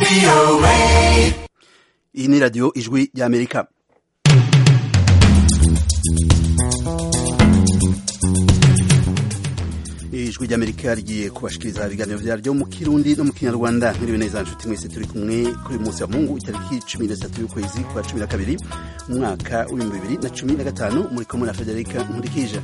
iyi ni radiyo ijwi ry'amerika ijwi ry'amerika rigiye kubashikiriza ibiganiro vyaryo mu kirundi no mu kinyarwanda mwiriwe neza nshuti mwese turi kumwe kuri uyu munsi wa mungu itariki cumi n'itatu y'ukwezi kwa cumi na kabiri mu mwaka w'ibihumbi bibiri na cumi na gatanu muri kumwe na federika nkurikije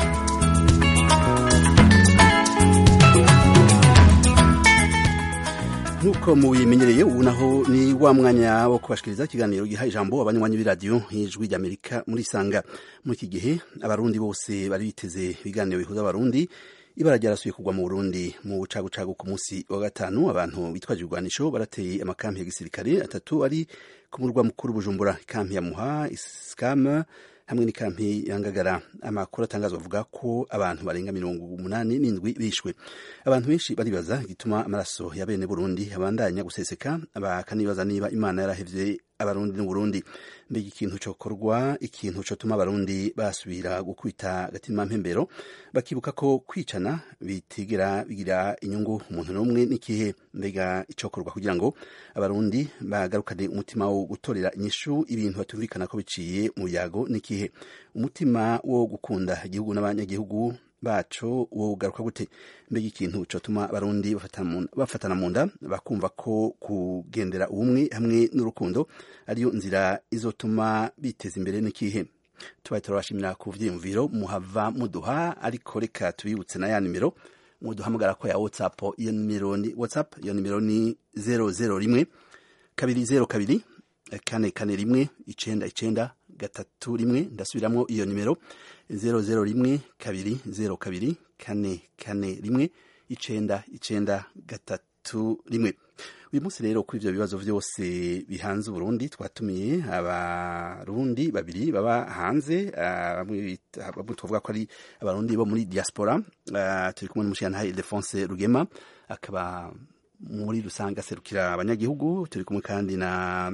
nk'uko mubimenyereye ubu naho ni wa mwanya wo kubashikiriza ikiganiro giha ijambo abanywanyi b'iradiyo ijwi ry'amerika muri sanga muri iki gihe abarundi bose bari biteze ibiganiro bihuza abarundi ibara ryarasuye kugwa mu burundi mu bucagucagu ku munsi wa gatanu abantu bitwaje ibigwanisho barateye amakampi ya gisirikare atatu ari ku murwa mukuru bujumbura ikampi ya muha iskama hamwe n'ikampi ya ngagara amakuru atangazwa avuga ko abantu barenga mirongo umunani n'indwi bishwe abantu benshi baribaza igituma amaraso ya bene burundi abandanya guseseka bakanibaza niba imana yarahevye abarundi n'uburundi mbega ikintu cokorwa ikintu cotuma abarundi basubira gukubita agatima mpembero bakibuka ko kwicana bitigera bigira inyungu umuntu n'umwe n'ikihe mbega icokorwa kugira ngo abarundi bagarukane umutima wo gutorera inyishu ibintu batumvikana ko biciye mu yago n'ikihe umutima wo gukunda igihugu n'abanyagihugu baco wo ugaruka gute mbega ikintu cotuma abarundi bafatana mu nda bakumva ko kugendera ubumwe hamwe n'urukundo ariyo nzira izotuma biteza imbere n'ikihe tubaye turabashimira ku vyiyumviro muhava muduha ariko reka tubibutse na ya nimero muduhamagara ko ya whatsapp iyo nimero ni whatsapp iyo nimero ni zero zero rimwe kabiri zero kabiri kane kane rimwe icenda icenda gatatu rimwe ndasubiramwo iyo nimero zero zero rimwe kabiri zero kabiri kane kane rimwe icenda icenda gatatu rimwe uyu munsi rero kuri ivyo bibazo vyose bihanze uburundi twatumiye abarundi babiri baba hanze bamwe tuvuga ko ari abarundi bo muri diaspora turi kumwe n'umushiyantahe ildefonse rugema akaba muri rusange aserukira abanyagihugu turi kumwe kandi na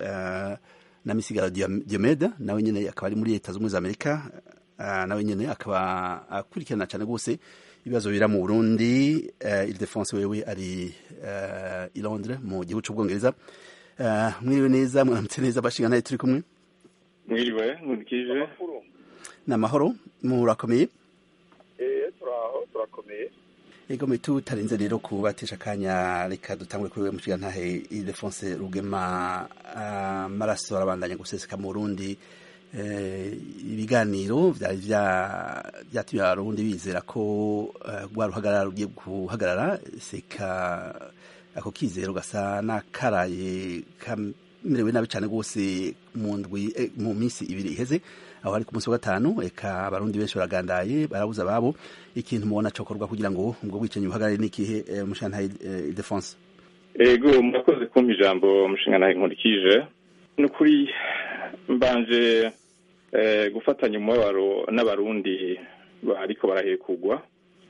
na misigaro diomede nawe nyene akaba ari muri leta z'ubumwe za amerika nawe nyene akaba akurikirana cyane rwose ibibazo bira mu burundi ildefonse wewe ari i londres mu gihugu c'ubwongereza mwiriwe neza mwaramutse neza bashinga naye turi kumwe mwiriwe nkurikije ni amahoro murakomeye turaho turakomeye ego mwe tutarenze rero kubatesha akanya reka dutangure kuri we mushiga ntahe ildefonse rugema amaraso arabandanya guseseka mu burundi ibiganiro vyari vyatumye abarundi bizera ko rwa ruhagarara rugiye guhagarara seka ako kizero gasa n'akaraye kamerewe nabi cane rwose mu ndwi mu minsi ibiri iheze aho ari ku munsi wa gatanu eka abarundi benshi baragandaye barabuza ababo ikintu mubona cokorwa kugira ngo ubwo bwicanyi buhagarare n'ikihe mushantahe ildefonse ego murakoze kumpa ijambo mushingantahe nkurikije ni ukuri mbanje gufatanya umubabaro n'abarundi ariko barahekugwa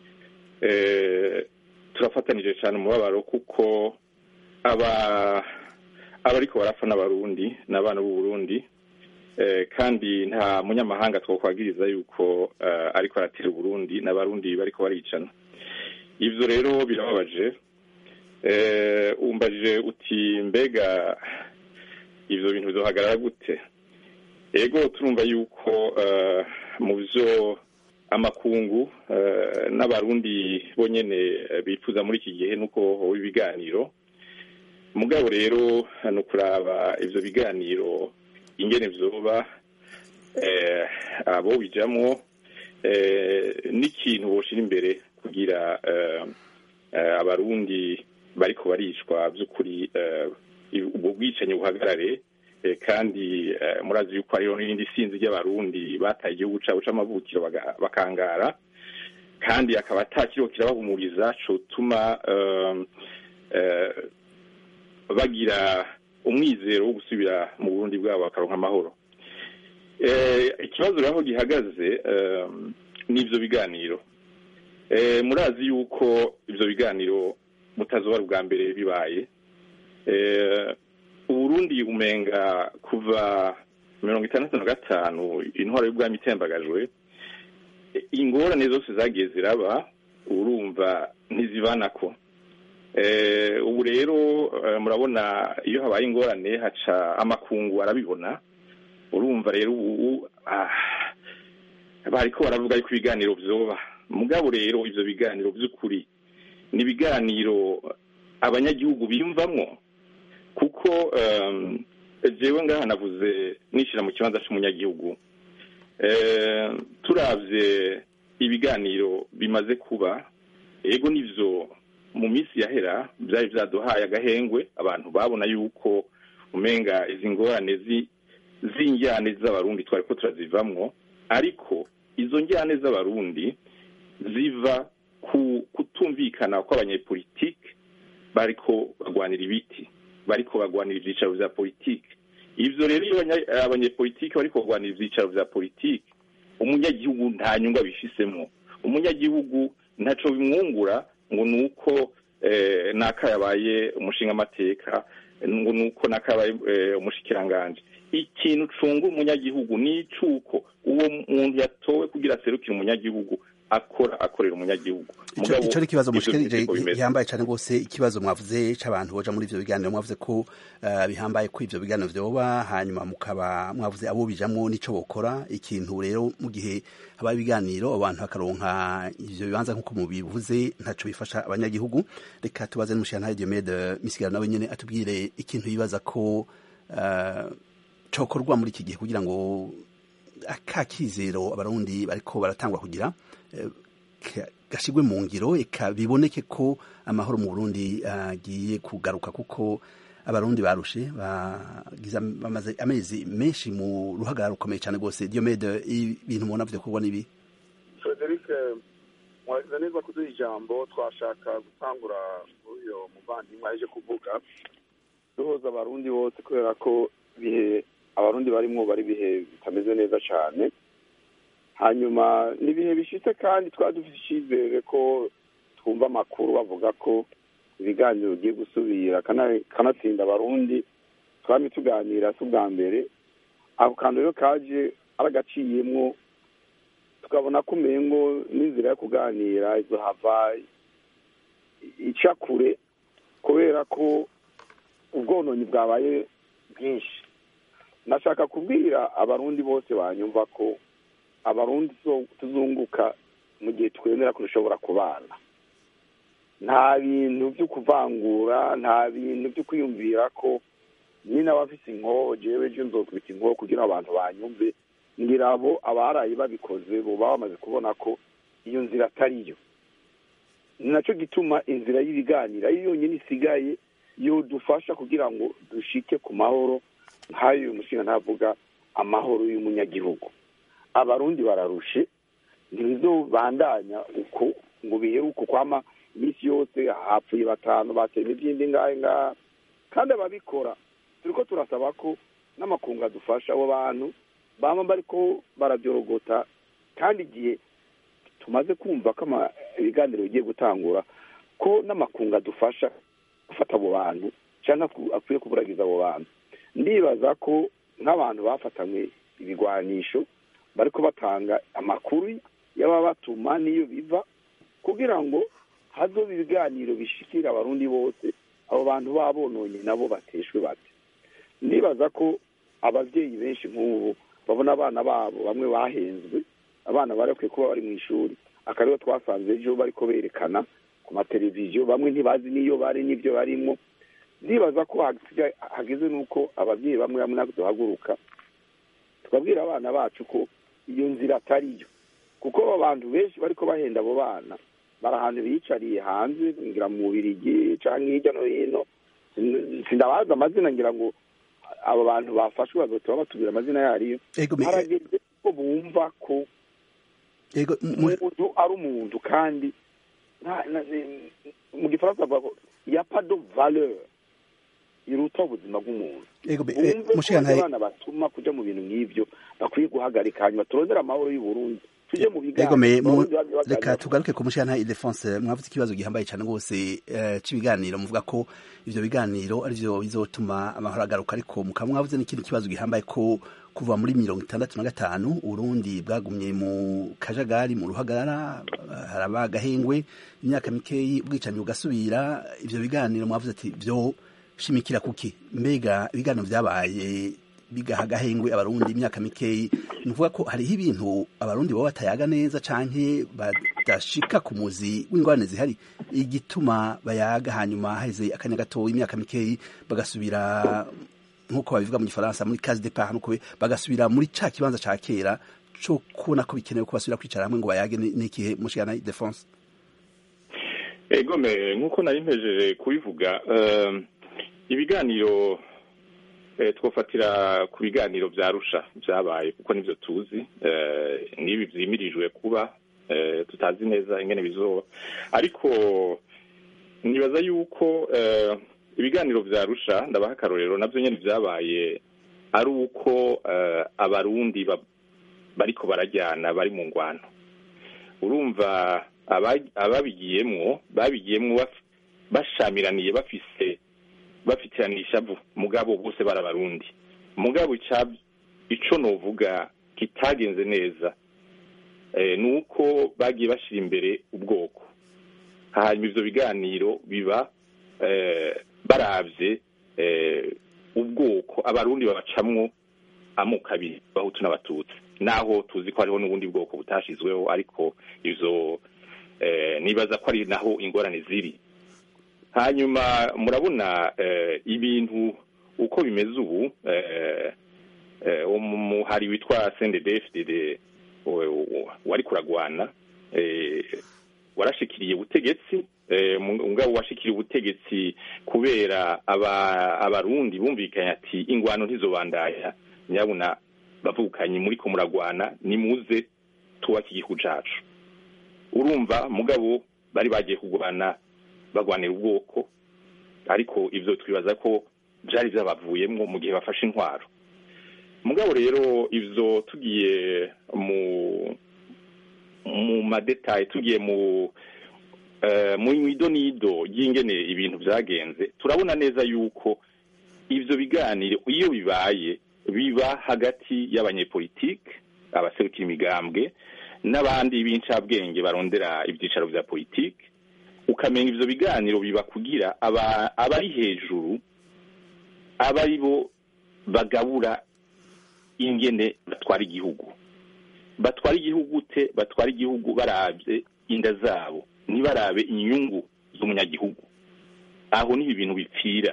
turafatanije cyane umubabaro kuko aba abariko barapfa n'abarundi ni abana b'uburundi kandi nta munyamahanga twakwagiriza yuko ariko aratera uburundi n'abarundi bariko baricana ivyo rero birababaje umbajije uti mbega ivyo bintu bizohagarara gute ego turumva yuko mu vyo amakungu n'abarundi bonyene bifuza muri iki gihe nuko hoba ibiganiro mugabo rero ni ukuraba ivyo biganiro ingene vyoba abo bijamwo n'ikintu boshira imbere kugira abarundi bariko baricwa vy'ukuri ubwo bwicanyi buhagarare kandi murazi yuko hariho n'irindi sinzi ry'abarundi bataye igihugu cabo c'amavukiro bakangara kandi akaba atakiriho kirabahumuriza cotuma bagira umwizero wo gusubira mu burundi bwabo bakaronka amahoro ikibazo rero aho gihagaze n'ivyo biganiro murazi yuko ivyo biganiro mutazoba ubwa mbere bibaye uburundi umenga kuva mirongo itandatu na gatanu intwaro y'ubwami itembagajwe ingorane zose zagiye ziraba urumva ntizibanako ubu rero murabona iyo habaye ingorane haca amakungu arabibona urumva rero ubu bariko baravuga yuko ibiganiro vyoba mugabo rero ivyo biganiro vy'ukuri ni ibiganiro abanyagihugu biyumvamwo kuko jewe ngaha navuze nishira mu kibanza c'umunyagihugu turavye ibiganiro bimaze kuba ego nivyo mu minsi yahera vyari vyaduhaye agahengwe abantu babona yuko umenga izi ngorane z'injyane z'abarundi twariko turazivamwo ariko izo njyane z'abarundi ziva ku kutumvikana kw'abanyepolitike bariko bagwanira ibiti bariko bagwanira ivyicaro vya politike ivyo rero iyo abanyepolitike bariko bagwanira ivyicaro vya politike umunyagihugu nta nyungu abifisemwo umunyagihugu ntaco bimwungura ngo nuko naka yabaye umushinga amateka ngo nuko naka yabaye umushikiranganje ikintu cunga umunyagihugu ni icuko uwo muntu yatowe kugira aserukire umunyagihugu akora akorera umunyagihugu ico ari ikibazo mushikirije gihambaye cane rwose ikibazo mwavuze c'abantu boja muri ivyo biganiro mwavuze ko bihambaye ko ivyo biganiro vyoba hanyuma mukaba mwavuze abo bijamwo nico bokora ikintu rero mu gihe habaye ibiganiro abantu bakaronka ivyo bibanza nk'uko mubivuze ntaco bifasha abanyagihugu reka tubaze n'umushirantahe Diomede Misigaro nawe nyene atubwire ikintu yibaza ko cokorwa muri iki gihe kugira ngo akakizero abarundi bariko baratangwa kugira gashigwe mu ngiro eka biboneke ko amahoro mu Burundi agiye kugaruka kuko abarundi barushe bamaze amezi menshi mu ruhagarara rukomeye cyane rwose Diomede ibintu mubona vyo kurwa nibi Frederic mwagize neza kuduha ijambo twashaka gutangura uyo muvandimwe aje kuvuga duhoza abarundi bose kubera ko bihe abarundi barimwo bari bihe bitameze neza cyane hanyuma ni ibihe bishitse kandi twari dufite icyizere ko twumva amakuru bavuga ko ibiganiro bigiye gusubira kanatsinda abarundi twari tuganira si ubwa mbere ako kantu rero kaje aragaciyemwo tukabona ko umengo n'inzira yo kuganira izohava ica kure kubera ko ubwononyi bwabaye bwinshi nashaka kubwira abarundi bose banyumva ko abarundi tuzunguka mu gihe twemera ko dushobora kubana nta bintu byo kuvangura nta bintu byo kwiyumvira ko ni n'abafite inkoho jewe ejo nzokubita inkoho kugira abantu banyumve ngira abo abaraye babikoze buba bamaze kubona ko iyo nzira atari yo ni nacyo gituma inzira y'ibiganiro ari yonyine isigaye yodufasha kugira ngo dushike ku mahoro nk'ayo uyu mushinga ntavuga amahoro y'umunyagihugu abarundi bararushe ntibizobandanya uko ngo biheruke kwama iminsi yose hapfuye batanu batema ibyindi ngahe ngaha kandi ababikora turiko turasaba ko n'amakungu adufasha abo bantu bama bariko barabyorogota kandi igihe tumaze kumva ko ibiganiro bigiye gutangura ko n'amakungu adufasha gufata abo bantu cyangwa akwiye kuburagiza abo bantu ndibaza ko nk'abantu bafatanywe ibigwanisho bariko batanga amakuru y'ababatuma n'iyo biva kugira ngo hazobe ibiganiro bishikira abarundi bose abo bantu babononye nabo bateshwe bate ndibaza ko ababyeyi benshi nk'ubu babona abana babo bamwe bahenzwe abana bari bakwiye kuba bari mu ishuri akariho twasanze ejo bariko berekana ku mateleviziyo bamwe ntibazi n'iyo bari n'ibyo barimo ndibaza ko hageze n'uko ababyeyi bamwe bamwe natwe duhaguruka tukabwira abana bacu ko iyo nzira atari yo kuko abo bantu benshi bariko bahenda abo bana bari ahantu biyicariye hanze ngira mu bubirigi canke hirya no hino sindabazi amazina ngira ngo abo bantu bafashwe bazotoba batubwira amazina yariyo harageze ko bumva ko umuntu ari umuntu kandi mu gifaransa bavuga ko ya pado valeur iruta ubuzima bw'umuntu bumve ko abana batuma kuja mu bintu nk'ivyo bakwiye guhagarika hanyuma turondera amahoro y'uburundi tujye mu Ego me biganiro mu- Abarundi bagiye baganira. reka tugaruke ku mushana Ildefonse mwavuze ikibazo gihambaye cyane rwose eh, c'ibiganiro muvuga ko ivyo biganiro arivyo bizotuma amahoro agaruka ariko mukaba mwavuze n'ikindi kibazo gihambaye ko kuva muri mirongo itandatu na gatanu Urundi bwagumye mu kajagari mu ruhagarara eh, haraba agahengwe imyaka mikeyi ubwicanyi bugasubira ivyo biganiro mwavuze ati vyo shimikira kuki mbega ibiganiro vyabaye bigaha agahengwe abarundi imyaka mikeyi ni ukuvuga ko hariho ibintu abarundi baba batayaga neza canke badashika ku muzi w'ingorane zihari igituma bayaga hanyuma haheze akanya gato imyaka mikeyi bagasubira nk'uko babivuga mu gifaransa muri case de part nuko bagasubira muri ca kibanza ca kera co kubona ko bikenewe ko basubira kwicara hamwe ngo bayage ni- n'ikihe mushikana defense ego me nk'uko nari mpejeje kubivuga eh, ibiganiro eh, twofatira ku biganiro vya rusha vyabaye kuko nivyo tuzi eh, n'ibi vyimirijwe kuba eh, tutazi neza ingene bizoba ariko nibaza yuko eh, ibiganiro vya rusha ndabaha akarorero navyo nyene vyabaye ari uko eh, abarundi ba- bariko barajyana bari mu ngwano urumva aba- ababigiyemwo babigiyemwo baf- bashamiraniye bafise bafitiranira ishavu mugabo bose bari abarundi mugabo ica- ico novuga kitagenze neza eh, ni uko bagiye bashira imbere ubwoko hanyuma ivyo biganiro biba eh, baravye eh, ubwoko abarundi babacamwo amoko abiri abahutu n'abatutsi naho tuzi ko hariho n'ubundi bwoko butashizweho ariko ivyo eh, nibaza ko ari naho ingorane ziri hanyuma murabona eh, ibintu uko bimeze ubu eh, eh, umuhari witwa CNDD-FDD wari kuragwana eh, warashikiriye ubutegetsi eh, mugabo washikiriye ubutegetsi kubera aba abarundi bumvikanye ati ingwano ntizobandaya nyabuna bavukanye muri ko muragwana nimuze tubake igihugu cacu urumva mugabo bari bagiye kugwana bagwanira ubwoko ariko ivyo twibaza ko vyari vyabavuyemwo mu gihe bafashe intwaro mugabo rero ivyo tugiye mu mu madetaye tugiye mu uh, mu idonido y'ingene ibintu vyagenze turabona neza yuko ivyo biganiro iyo bibaye biba hagati y'abanyepolitike abaserukira imigambwe n'abandi b'incabwenge barondera ibyicaro vya politike ukamenya ivyo biganiro biba kugira aba abari hejuru aba ari bo bagabura ingene batwara igihugu batwara igihugu te batwara igihugu barabye inda zabo ntibarabe inyungu z'umunyagihugu aho niho ibintu bipfira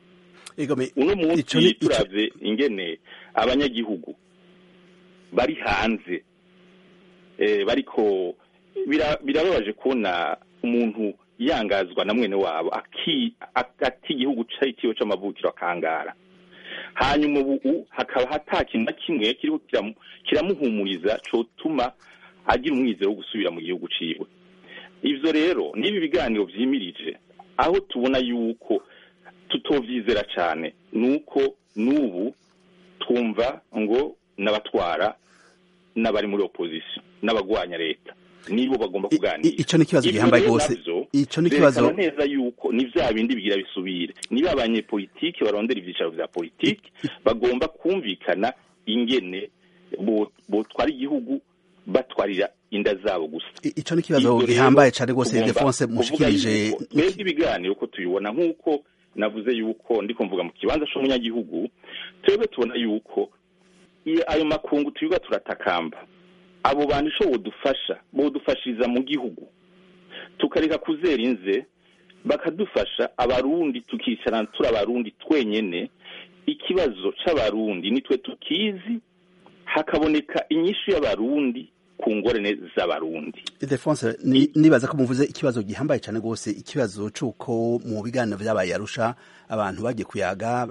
uno munsi turavye ingene abanyagihugu bari hanze eh, bariko birababaje kubona umuntu yangazwa na mwene wabo ati igihugu citiwe c'amavukiro akangara hanyuma ubu hakaba hata kintu na kimwe kiriho kiramuhumuriza cotuma agira umwizero wo gusubira mu gihugu ciwe ivyo rero n'ibi biganiro vyimirije aho tubona yuko tutovyizera cane nuko n'ubu twumva ngo n'abatwara n'abari muri opposition n'abagwanya leta nibo bagomba kuganira ico ni kibazo gihambaye gose ico ni kibazo neza yuko ni vya bindi bigira bisubire niba abanyepolitike barondera ivyicaro vya politike bagomba kumvikana ingene botwara igihugu batwarira inda zabo gusa ico ni kibazo gihambaye cane gose Defonse mushikirije twebwe ibiganiro ko tubibona nk'uko navuze yuko ndiko mvuga mu kibanza c'umunyagihugu twebwe tubona yuko ayo makungu twiga turatakamba abo bantu ico bodufasha bodufashiriza mu gihugu tukareka kuzera inze bakadufasha abarundi tukicarana turi abarundi twenyene ikibazo c'abarundi nitwe tukizi hakaboneka inyishu y'abarundi ku ngorane z'abarundi Defonse nibaza ko muvuze ikibazo gihambaye cyane gose ikibazo c'uko mu biganiro vyabaye arusha abantu bagiye kuyaga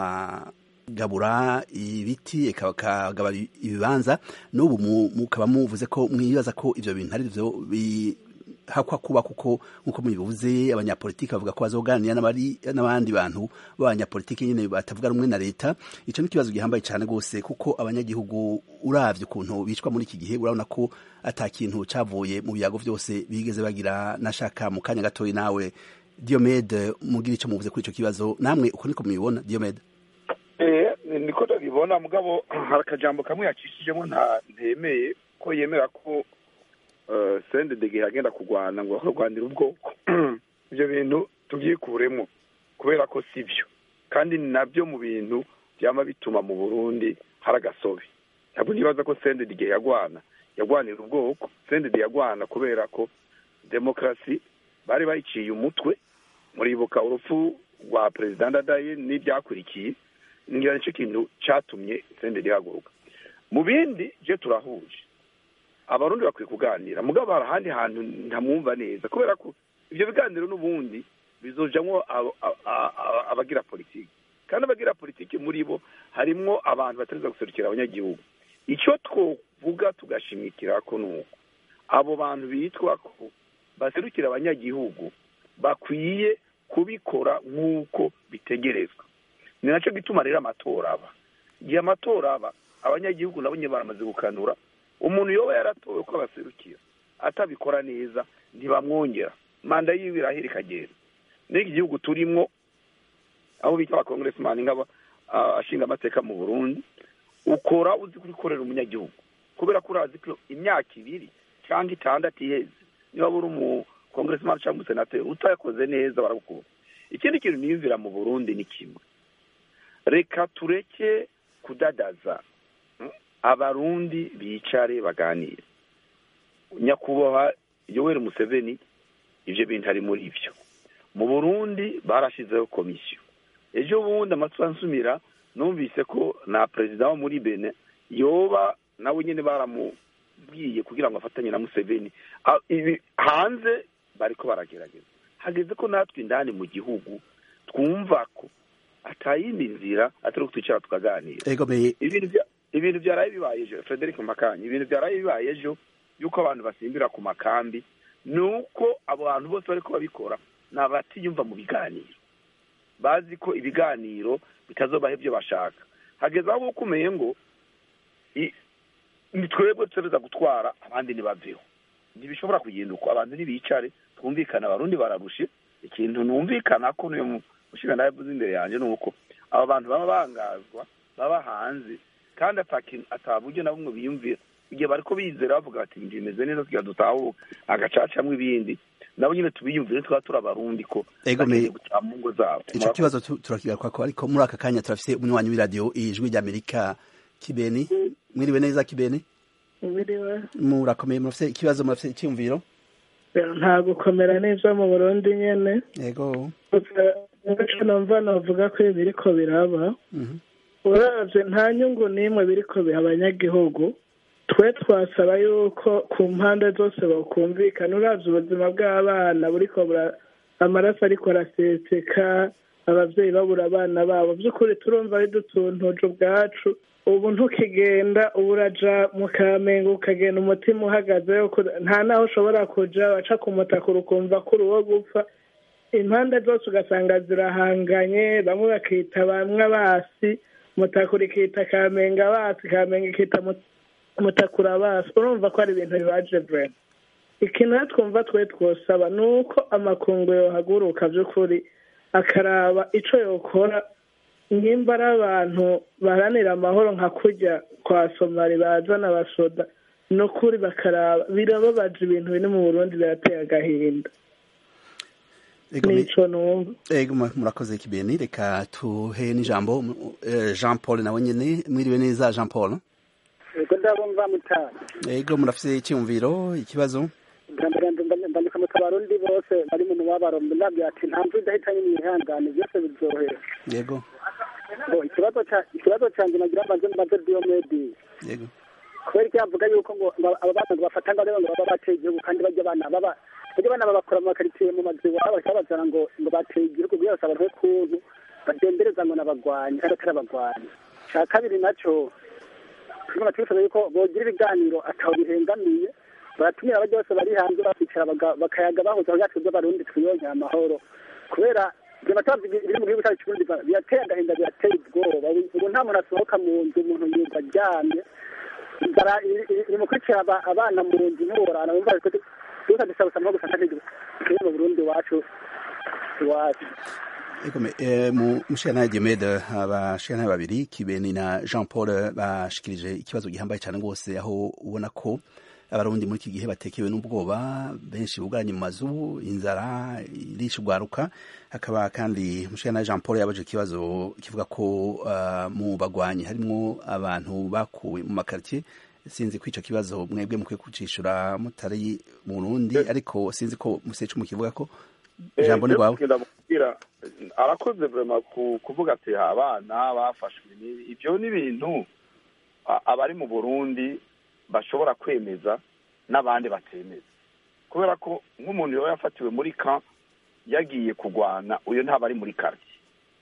bakagabura ibiti bakagabura ibibanza n'ubu mukaba muvuze ko mwibaza ko ivyo bintu ari vyo hakwa kuba kuko nkuko mubivuze abanyapolitiki bavuga ko bazoganira n'abandi bantu b'abanyapolitiki nyine batavuga rumwe na leta ico ni ikibazo gihambaye cyane rwose kuko abanyagihugu uravye ukuntu bicwa muri iki gihe urabona ko ata kintu cavuye mu biyago vyose bigeze bagira nashaka mu kanya gatoyi nawe Diomede mugira ico muvuze kuri ico kibazo namwe uko niko mubibona Diomede eh niko ndabibona mugabo hari akajambo kamwe yacishijemo nta ntemeye ko yemera ko sende dege yagenda kurwana ngo kurwanira ubwoko ibyo bintu tubyikuremo kubera ko si byo kandi ni nabyo mu bintu byaba bituma mu burundi hari agasobe ntabwo nibaza ko sende dege yagwana yagwanira ubwoko sende de yagwana kubera ko demokarasi bari bayiciye umutwe muribuka urupfu rwa perezida ndadaye n'ibyakurikiye ngira nicyo kintu cyatumye sende rihaguruka mu bindi je turahuje abarundi bakwiye kuganira mugabo hari ahandi hantu ntamwumva neza kubera ko ibyo biganiro n'ubundi bizojamwo abagira politiki kandi abagira politiki muri bo harimwo abantu batareza guserukira abanyagihugu icyo twovuga tugashimikira ko ni uko abo bantu bitwa ko baserukira abanyagihugu bakwiye kubikora nk'uko bitegerezwa ni nacyo gituma rero amatora aba igihe amatora aba abanyagihugu nabo nyine baramaze gukanura umuntu yoba yaratowe ko abaserukira atabikora neza ntibamwongera manda yiwe irahera ikagenda n'iki gihugu turimwo aho bita abakongeresimani nk'aba ashinga amateka mu burundi ukora uzi kubikorera umunyagihugu kubera ko urazi ko imyaka ibiri cyangwa itandatu iheze niba uri umukongeresimani cyangwa umusenateri utayakoze neza baragukura ikindi kintu niyumvira mu burundi ni kimwe reka tureke kudadaza abarundi bicare baganire nyakubahwa yoweri museveni ibyo bintu ari muri byo mu burundi barashyizeho komisiyo ejo bundi amatwi ansumira numvise ko na perezida wo muri bene yoba nawe nyine baramubwiye kugira ngo afatanye na museveni hanze bariko baragerageza hageze ko natwe indani mu gihugu twumva ko atayindi nzira atari twicara tukaganira ibintu byaraye bibaye ejo frederic makanyi ibintu byaraye bibaye ejo yuko abantu basimbira ku makambi ni uko abo bantu bose bari babikora ni abatiyumva mu biganiro bazi ko ibiganiro bitazobaho ibyo bashaka hageze aho ukomeye ngo ni twebwe tuza gutwara abandi ntibaveho ntibishobora kugenda uko abantu ntibicare twumvikana abarundi bararushe ikintu numvikana ko niyo mushinga nawe yavuze imbere yanjye ni uko aba bantu baba bangazwa baba hanze kandi ataburyo na bumwe biyumvira igihe bariko bizera bavuga bati ibintu bimeze neza tugira dutahuka agacacamwo ibindi nabo nyine tubiyumvire twaba turi abarundi ko bagiye gutaha mu ngo zabo ico kibazo turakigaruka ko ariko muri aka kanya turafise umunywanyi w'iradiyo ijwi ry'amerika kibeni mwiriwe neza kibeni mwiriwe murakomeye murafise ikibazo murafise icyumviro nta gukomera neza mu burundi nyene yego icyo numva navuga ko ibi biriko biraba uravye nta nyungu n'imwe biriko biha abanyagihugu twe twasaba yuko ku mpande zose bakumvikana uravye ubuzima bw'abana buriko amaraso ariko araseseka abavyeyi babura abana babo vy'ukuri turumva ari dutuntuje ubwacu ubu ntukigenda ubu uraja mu kamenge ukagenda umutima uhagaze nta naho ushobora kuja waca ku mutaka ukumva ko uri uwo gupfa impande zose ugasanga zirahanganye bamwe bakita bamwe basi mutakura ikita kamenge abasi kamenge ikita mutakura abasi urumva ko ari ibintu bibaje vrema ikintu rero twumva twe twosaba ni uko amakungu yohaguruka by'ukuri akaraba ico yokora nimba ari abantu baharanira amahoro nka kurya kwa somali bazana abasoda ni ukuri bakaraba birababaje ibintu biri mu burundi birateye agahinda nico numva ego murakoze kibeni reka tuhe n'ijambo jean paul nawe nyene mwiriwe neza jean paul ego ndabumva mutana ego murafise icyumviro ikibazo ndandika mu abarundi bose bari mu mubabaro ndabwira ati nta mvu idahitanye mwihangane byose bizorohera yego ikibazo ikibazo cyanjye nagira mbanze mbaze diomedi yego kubera icyo yavuga yuko ngo aba bana ngo bafata ngo ngo baba bateye igihugu kandi bajya abana baba bajya abana babakora mu makaritsiye mu mazu iwabo bakabazana ngo ngo bateye igihugu kugira ngo abantu kuntu badendereza ngo n'abagwanyi kandi atari abagwanyi cya kabiri nacyo turimo twifuza yuko bogira ibiganiro ataho bihengamiye baratumira abajya bose bari hanze bakicara baga- bakayaga bahuza byacu by'abarundi twiyongera amahoro kubera ibyo batazi biri mu gihugu cyacu cy'uburundi ba- birateye agahinda birateye ubwoba ubu nta muntu asohoka mu nzu umuntu yumva aryamye inzara iri- iri iri mu kwicira aba- abana mu nzu ntiworana wumva ariko dusa dusaba no gufata n'igihugu kiri mu burundi iwacu iwacu Egome, eh, mu mushana Diomede abashana babiri Kibeni na Jean Paul bashikirije ikibazo gihambaye cyane rwose aho ubona ko abarundi muri iki gihe batekewe n'ubwoba benshi bugaranye mu mazu inzara irisha ugwaruka hakaba kandi mushana Jean Paul yabaje ikibazo kivuga ko uh, mu bagwanyi harimo abantu bakuwe mu makartier sinzi ko ico kibazo mwebwe mukwiye kucishura mutari mu Burundi ariko sinzi ko musecu mukivuga ko ijambo ni rwawe ndamubwira arakoze vrema ku- kuvuga ati abana bafashwe n'ibi ibyo ni ibintu a- abari mu burundi bashobora kwemeza n'abandi batemeza kubera ko nk'umuntu yaba yafatiwe muri ka yagiye kurwana uyu ntaba ari muri quartier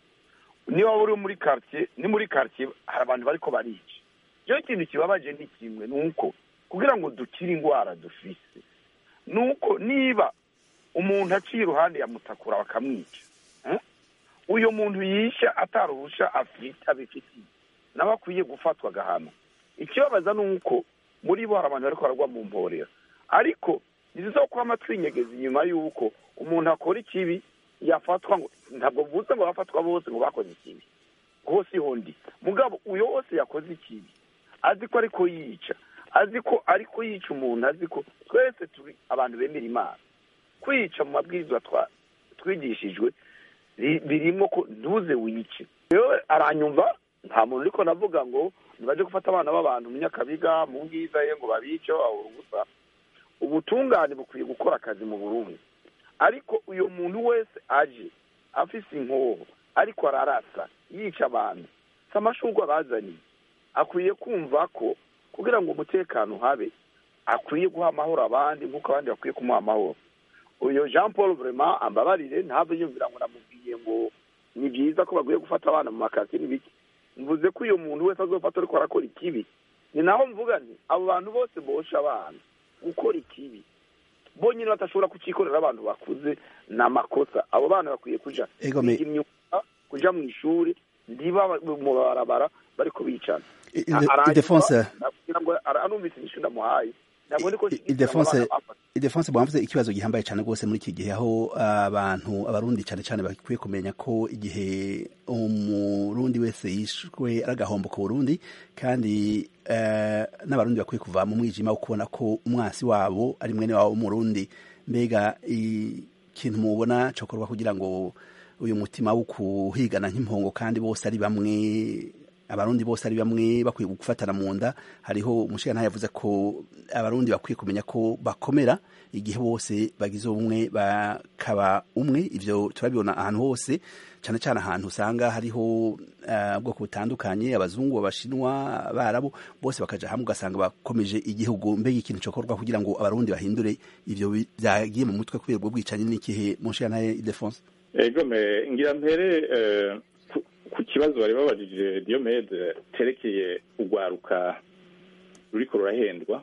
niba uri muri quartier ni muri quartier hari abantu bariko barica rero ikintu kibabaje ni kimwe ni uko kugira ngo dukire indwara dufise ni uko niba umuntu aciye iruhande ya mutakura bakamwica eh? uyu muntu yisha ataruhusha afite abifitiye nawe akwiye gufatwa agahano ikibabaza ni uko muri bo hari abantu bariko baragwa mu mporera ariko ntizizo kwama twinyegeza inyuma y'uko umuntu akora ikibi yafatwa ngo ntabwo mvuze ngo bafatwa bose ngo bakoze ikibi hose hondi mugabo uyo wose yakoze ikibi azi ko ariko yica azi ko ariko yica umuntu azi ko twese turi abantu bemera imana kwica mu mabwirizwa twa- twigishijwe ri- birimo ko ntuze wice rero aranyumva nta muntu uriko navuga ngo nibaje gufata abana b'abantu mu nyakabiga mu bwiza ye ngo babice babura ubusa ubutungane bukwiye gukora akazi mu burundi ariko uyu muntu wese aje afise inkoho ariko ararasa yica abantu si amashurwa bazaniye akwiye kumva ko kugira ngo umutekano habe akwiye guha amahoro abandi nk'uko abandi bakwiye kumuha amahoro uyu jean paul vraiment ambabarire ntave yumvira ngo namubwiye ngo ni byiza ko bagiye gufata abana mu makasi n'ibiki mvuze ko uyu muntu wese azofata ariko arakora ikibi ni naho mvuga nti abo bantu bose bosha abana gukora ikibi bonyine batashobora kucikorera abantu bakuze ni amakosa abo bana bakwiye kuja Egome. kwiga imyuga kuja mu ishuri ndiba mu barabara bariko bicana I- I- Idefonse kugira ngo ara- anumvise inyishu ndamuhaye ntabwo ndiko I- Idefonse Idefonse bwamvuze ikibazo gihambaye cyane rwose muri iki gihe aho abantu abarundi cyane cyane bakwiye kumenya ko igihe umurundi wese yishwe ari agahombo ku Burundi kandi eh, n'abarundi bakwiye kuva mu mwijima wo kubona ko umwasi wabo ari mwene wabo w'umurundi mbega ikintu mubona cokorwa kugira ngo uyu mutima wo kuhigana nk'impongo kandi bose ari bamwe abarundi bose ari bamwe bakwiye gufatana mu nda hariho umushinga yavuze ko abarundi bakwiye kumenya ko bakomera igihe bose bagize ubumwe bakaba umwe ivyo turabibona ahantu hose cyane cyane ahantu usanga hariho eh, ubwoko butandukanye abazungu abashinwa abarabu bose bakaja hamwe ugasanga bakomeje igihugu mbega ikintu cokorwa kugira ngo abarundi bahindure ivyo bi- vyagiye mu mutwe kubera ubwo bwicanyi n'ikihe mushinga ntaye Ildefonse egome ngira mpere eh, ku- ku kibazo bari babajije diomede terekeye urwaruka ruriko rurahendwa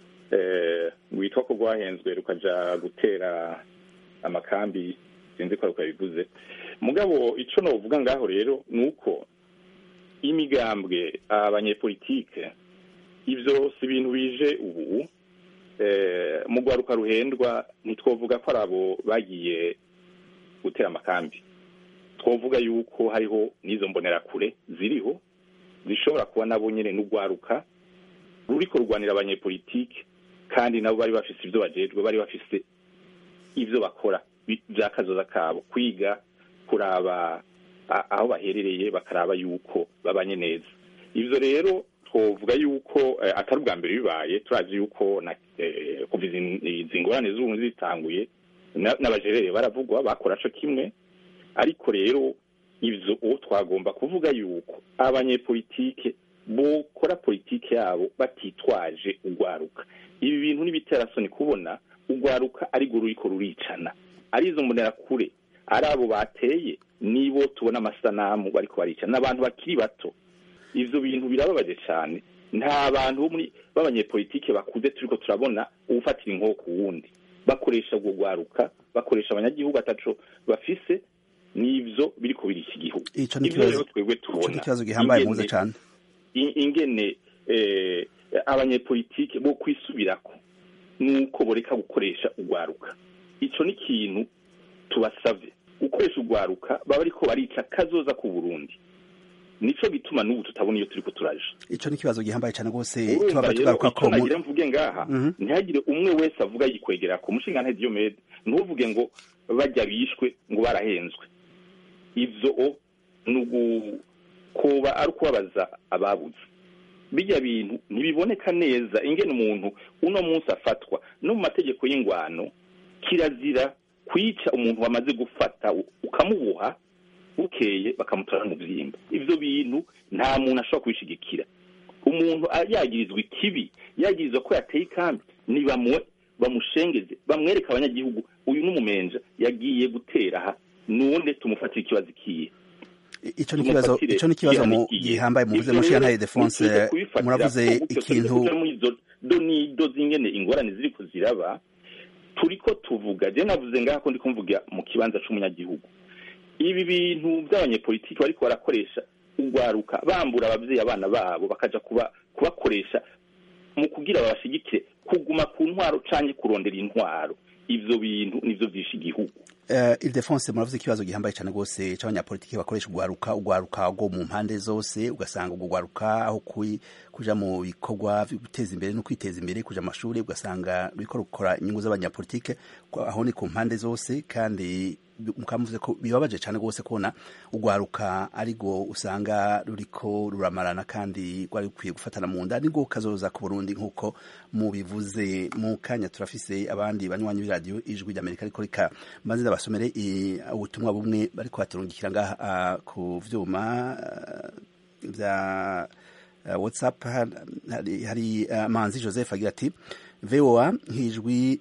eh, rwitwa ko rwahenzwe rukaja gutera amakambi sinzi ko aruko yabivuze mugabo ico novuga ngaho rero ni uko imigambwe abanyepolitike ivyo si ibintu bije ubu eh, mu rwaruka ruhendwa ntitwovuga ko ari abo bagiye gutera amakambi twavuga yuko hariho n'izo mbonerakure ziriho zishobora kuba nabo nyine n'urwaruka ruriko rurwanira abanyepolitike kandi nabo bari bafise ibyo bajejwe bari bafise ibyo bakora bi- bya kazoza kabo kwiga kuraba a- aho baherereye bakaraba yuko babanye neza ivyo rero twovuga yuko eh, atari ubwa mbere bibaye turazi yuko na eh, kuva izi- izi ngorane z'ubu zitanguye na- n'abajerere baravugwa bakora co kimwe ariko rero ivyo uwo twagomba kuvuga yuko abanyepolitike bokora politike yabo batitwaje urwaruka ibi bintu n'ibiterasoni kubona urwaruka ari rwo ruriko ruricana ari izo mbonerakure ari abo bateye nibo tubona amasanamu bariko baricana n'abantu bakiri bato ivyo bintu birababaje cyane nta bantu bo muri b'abanyepolitike bakuze turiko turabona uwufatira inkoho ku wundi bakoresha ubwo rwaruka bakoresha abanyagihugu ataco bafise n'ivyo biriko birisha igihugu ico ni ivyo rero ikibazo twebwe ico tubona ni ikibazo gihambaye ingene- muze cane i- ingene eh, abanyepolitike bo kwisubirako nuko boreka gukoresha urwaruka ico ni ikintu tubasavye gukoresha urwaruka baba ariko barica kazoza ku burundi nico gituma n'ubu tutabona iyo turiko turaja ico ni ikibazo gihambaye cane rwose urumva tubaba rero tugaruka ko icyo mu- nagira mvuge ngaha Mhm. ntihagire umwe wese avuga yikwegera ku mushinga ntege Diomede ntuvuge ngo bajya bishwe ngo barahenzwe ivyo o ni ugukoba ari ukubabaza ababuze bijya bintu ntibiboneka neza ingene umuntu uno munsi afatwa no mu mategeko y'ingwano kirazira kwica umuntu wamaze gufata u- ukamuboha bukeye bakamutora mu byimba ivyo bintu nta muntu ashobora kubishigikira umuntu a- yagirizwa ikibi yagirizwa ko yateye ikambi nibamuwe bamushengeze bamwereke abanyagihugu uyu n'umumenja yagiye gutera aha none tumufatire ikibazo ikiye ico ni ikibazo tumufatire ico ni ikibazo mu igihano ikiye. gihambaye muvuze Ivyo mushira rero ntaye Defonse ntitwize kubifatira muravuze ko gutyo turiko ikintu tuja muri izo donido z'ingene ingorane ziriko ziraba turiko tuvuga je navuze ngaha ko ndiko mvuga mu kibanza c'umunyagihugu ibi bintu by'abanyepolitiki bariko barakoresha urwaruka bambura abavyeyi abana babo bakaja kuba kubakoresha mu kugira babashigikire kuguma ku ntwaro canke kurondera intwaro ivyo bintu nivyo vyishe igihugu Uh, Ildefonse muravuze ikibazo gihambaye cyane rwose c'abanyapolitiki bakoresha urwaruka urwaruka rwo mu mpande zose ugasanga urwo rwaruka aho kui- kuja mu bikorwa vyo guteza imbere no kwiteza imbere kuja amashuri ugasanga ruriko rukora inyungu z'abanyapolitike ko aho ni ku mpande zose kandi bi- mukaba muvuze ko bibabaje cyane rwose kubona urwaruka ariko usanga ruriko ruramarana kandi rwari rukwiye gufatana mu nda nibwo kazoza ku Burundi nk'uko mubivuze mu kanya turafise abandi banywanyi b'iradiyo ijwi ry'Amerika ariko reka mbanze ndabasomere i- ubutumwa bumwe bariko baturungikira ngaha ah, ku vyuma ah, vya uh, whatsapp har- hari, hari uh, manzi joseph agira ati voa nk'ijwi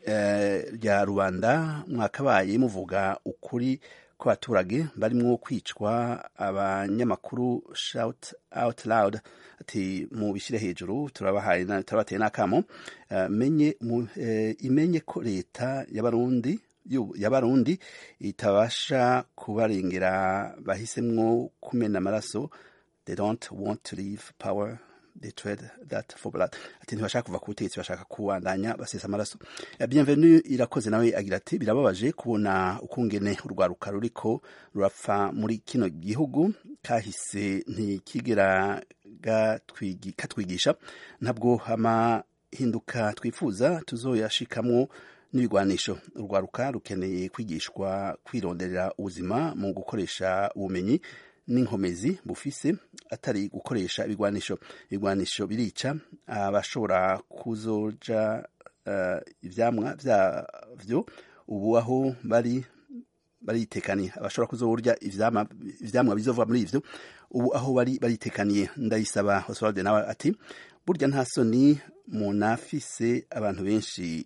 eh, rya rubanda mwakabaye muvuga ukuri ko abaturage barimwo kwicwa abanyamakuru shout out loud ati mubishyire hejuru turabahaye na- turabateye n'akamo Eh, menye mu- eh, imenye ko leta y'abarundi y'u- y'abarundi itabasha kubarengera bahisemwo kumena amaraso they don't want to leave power they trade that for blood ati ntibashaka kuva ku butegetsi bashaka kubandanya basesa amaraso Eh, bienvenue irakoze nawe agira ati birababaje kubona ukungene urwaruka ruriko rurapfa muri kino gihugu kahise ntikigera gatwigi- katwigisha ntabwo amahinduka twifuza tuzoyashikamwo n'ibigwanisho urwaruka rukeneye kwigishwa kwironderera ubuzima mu gukoresha ubumenyi n'inkomezi bufise atari gukoresha ibigwanisho ibigwanisho birica abashobora kuzoja uh, ivyamwa vyavyo ubu aho bari baritekaniye abashobora kuzorya ivyamwa ivyamwa bizova muri ivyo ubu aho bari baritekaniye ndayisaba Oswald nawe ati burya nta soni munafise abantu benshi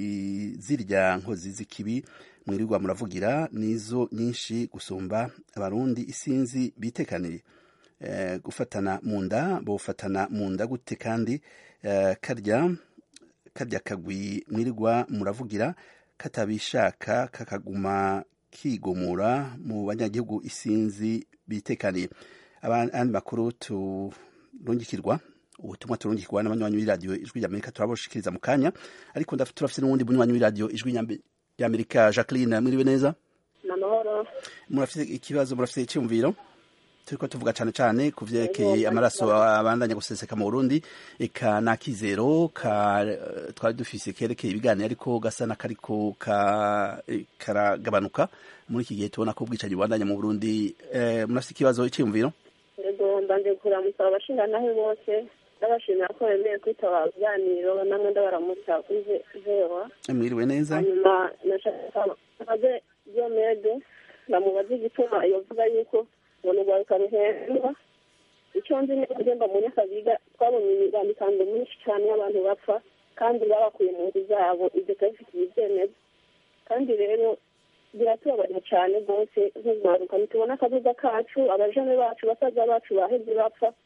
i- zirya nkozi z'ikibi mwirirwa muravugira nizo nyinshi gusumba abarundi isinzi bitekaniye eh, gufatana mu nda bofatana mu nda gute kandi eh, karya karya kagwi mwirirwa muravugira katabishaka kakaguma kigomura mu banyagihugu isinzi bitekaniye abandi makuru turungikirwa ubutumwa turungikirwa n'abanywanyi b'iradiyo ijwi ry'amerika turabushikiriza mu kanya ariko ndaf- turafise n'uwundi munywanyi w'iradiyo ijwi Nyambe- ry'amerika jacqueline mwiriwe neza namahoro murafise ikibazo murafise icyumviro turiko tuvuga cane cane ku vyerekeye amaraso abandanya guseseka mu Burundi eka nakizero ka twari dufise kerekeye ibiganiro ariko gasa n'akariko ka eh, karagabanuka muri iki gihe tubona ko ubwicanyi bubandanya mu Burundi eh, murafise ikibazo icyumviro yego mbanje kuramusaba abashinganahe bose ndabashimira ko bemeye kwitaba ibiganiro namwe ndabaramutsa kuri vewa mwiriwe neza hanyuma nashaka aze diomede ndamubaza igituma yovuga yuko ngo nurwaruka ruhendwa icyo nzi ni kugenda mu nyakabiga twabonye imigambikando myinshi cyane y'abantu bapfa kandi babakuye mu nzu zabo ibyo turabifitiye ibyemezo kandi rero biratubabaza cyane rwose nk'urwaruka ntitubona akazuza kacu abajene bacu basaza bacu baheze bapfa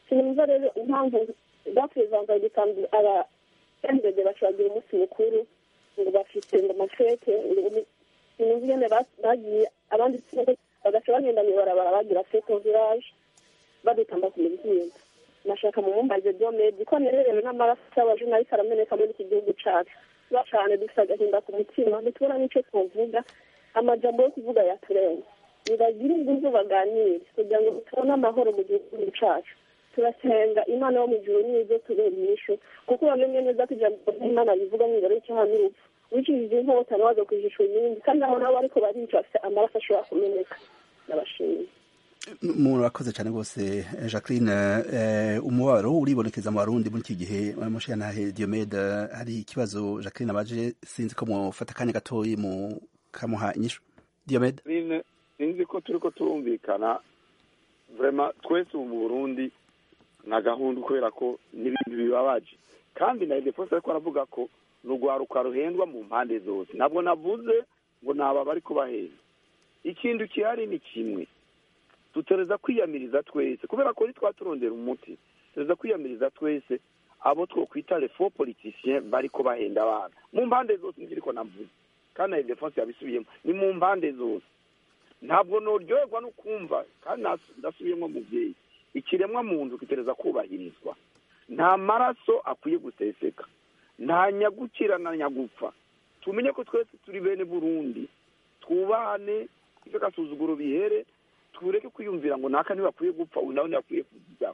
sinumva rero impamvu baperezida gisanzwe aba endede bashobora umunsi mukuru ngo bafite ngo amafete sinumva ingene bagiye abandi bagaca bagenda mu ibarabara bagira fete village badutamba ku mibyimba nashaka mu mumbaze domedi ko nererewe n'amaraso y'abajurnaliste arameneka muri iki gihugu cacu tuba cane dufite agahinda ku mutima ntitubona n'ico twovuga amajambo yo kuvuga yaturenga nibagire inguvu baganire kugira ngo tubone amahoro mu gihugu cacu turasenga imana yo mu ijuru nizo tubera inyishu kuko bamenye neza ko ijambo ry'imana rivuga mw'ijoro y'icyaha n'urupfu wicishije inkota nawe agakwishishwa ibindi kandi aho nabo ariko barica bafite amaraso ashobora kumeneka ndabashimiye murakoze cyane rwose jacqueline umubabaro uribonekeza mu barundi muri iki gihe mushiyantahe diomede hari ikibazo jacqueline abaje sinzi ko mufata akanya gatoyi mukamuha inyishu diomede sinzi ko turi ko turumvikana vrema twese ubu mu burundi na gahunda kubera ko n'ibintu bibabaje kandi na defose ariko aravuga ko ni urwaruka ruhendwa mu mpande zose ntabwo navuze ngo ni aba bari kubahenda ikintu gihari ni kimwe dutereza kwiyamiriza twese kubera ko twa turondera umuti tureza kwiyamiriza twese abo twokwita refo politisien bari bahenda abana mu mpande zose nibyo ariko navuze kandi na defense yabisubiyemo ni mu mpande zose ntabwo noryoherwa no kumva kandi ndasubiyemo mubyeyi ikiremwa muntu kitereza kubahirizwa nta maraso akwiye guseseka nta nyagukira na nyagupfa tumenye ko twese turi bene burundi twubahane ibyo gasuzuguro bihere tureke kwiyumvira ngo naka ntibakwiye gupfa uyu nawe ntibakwiye kugira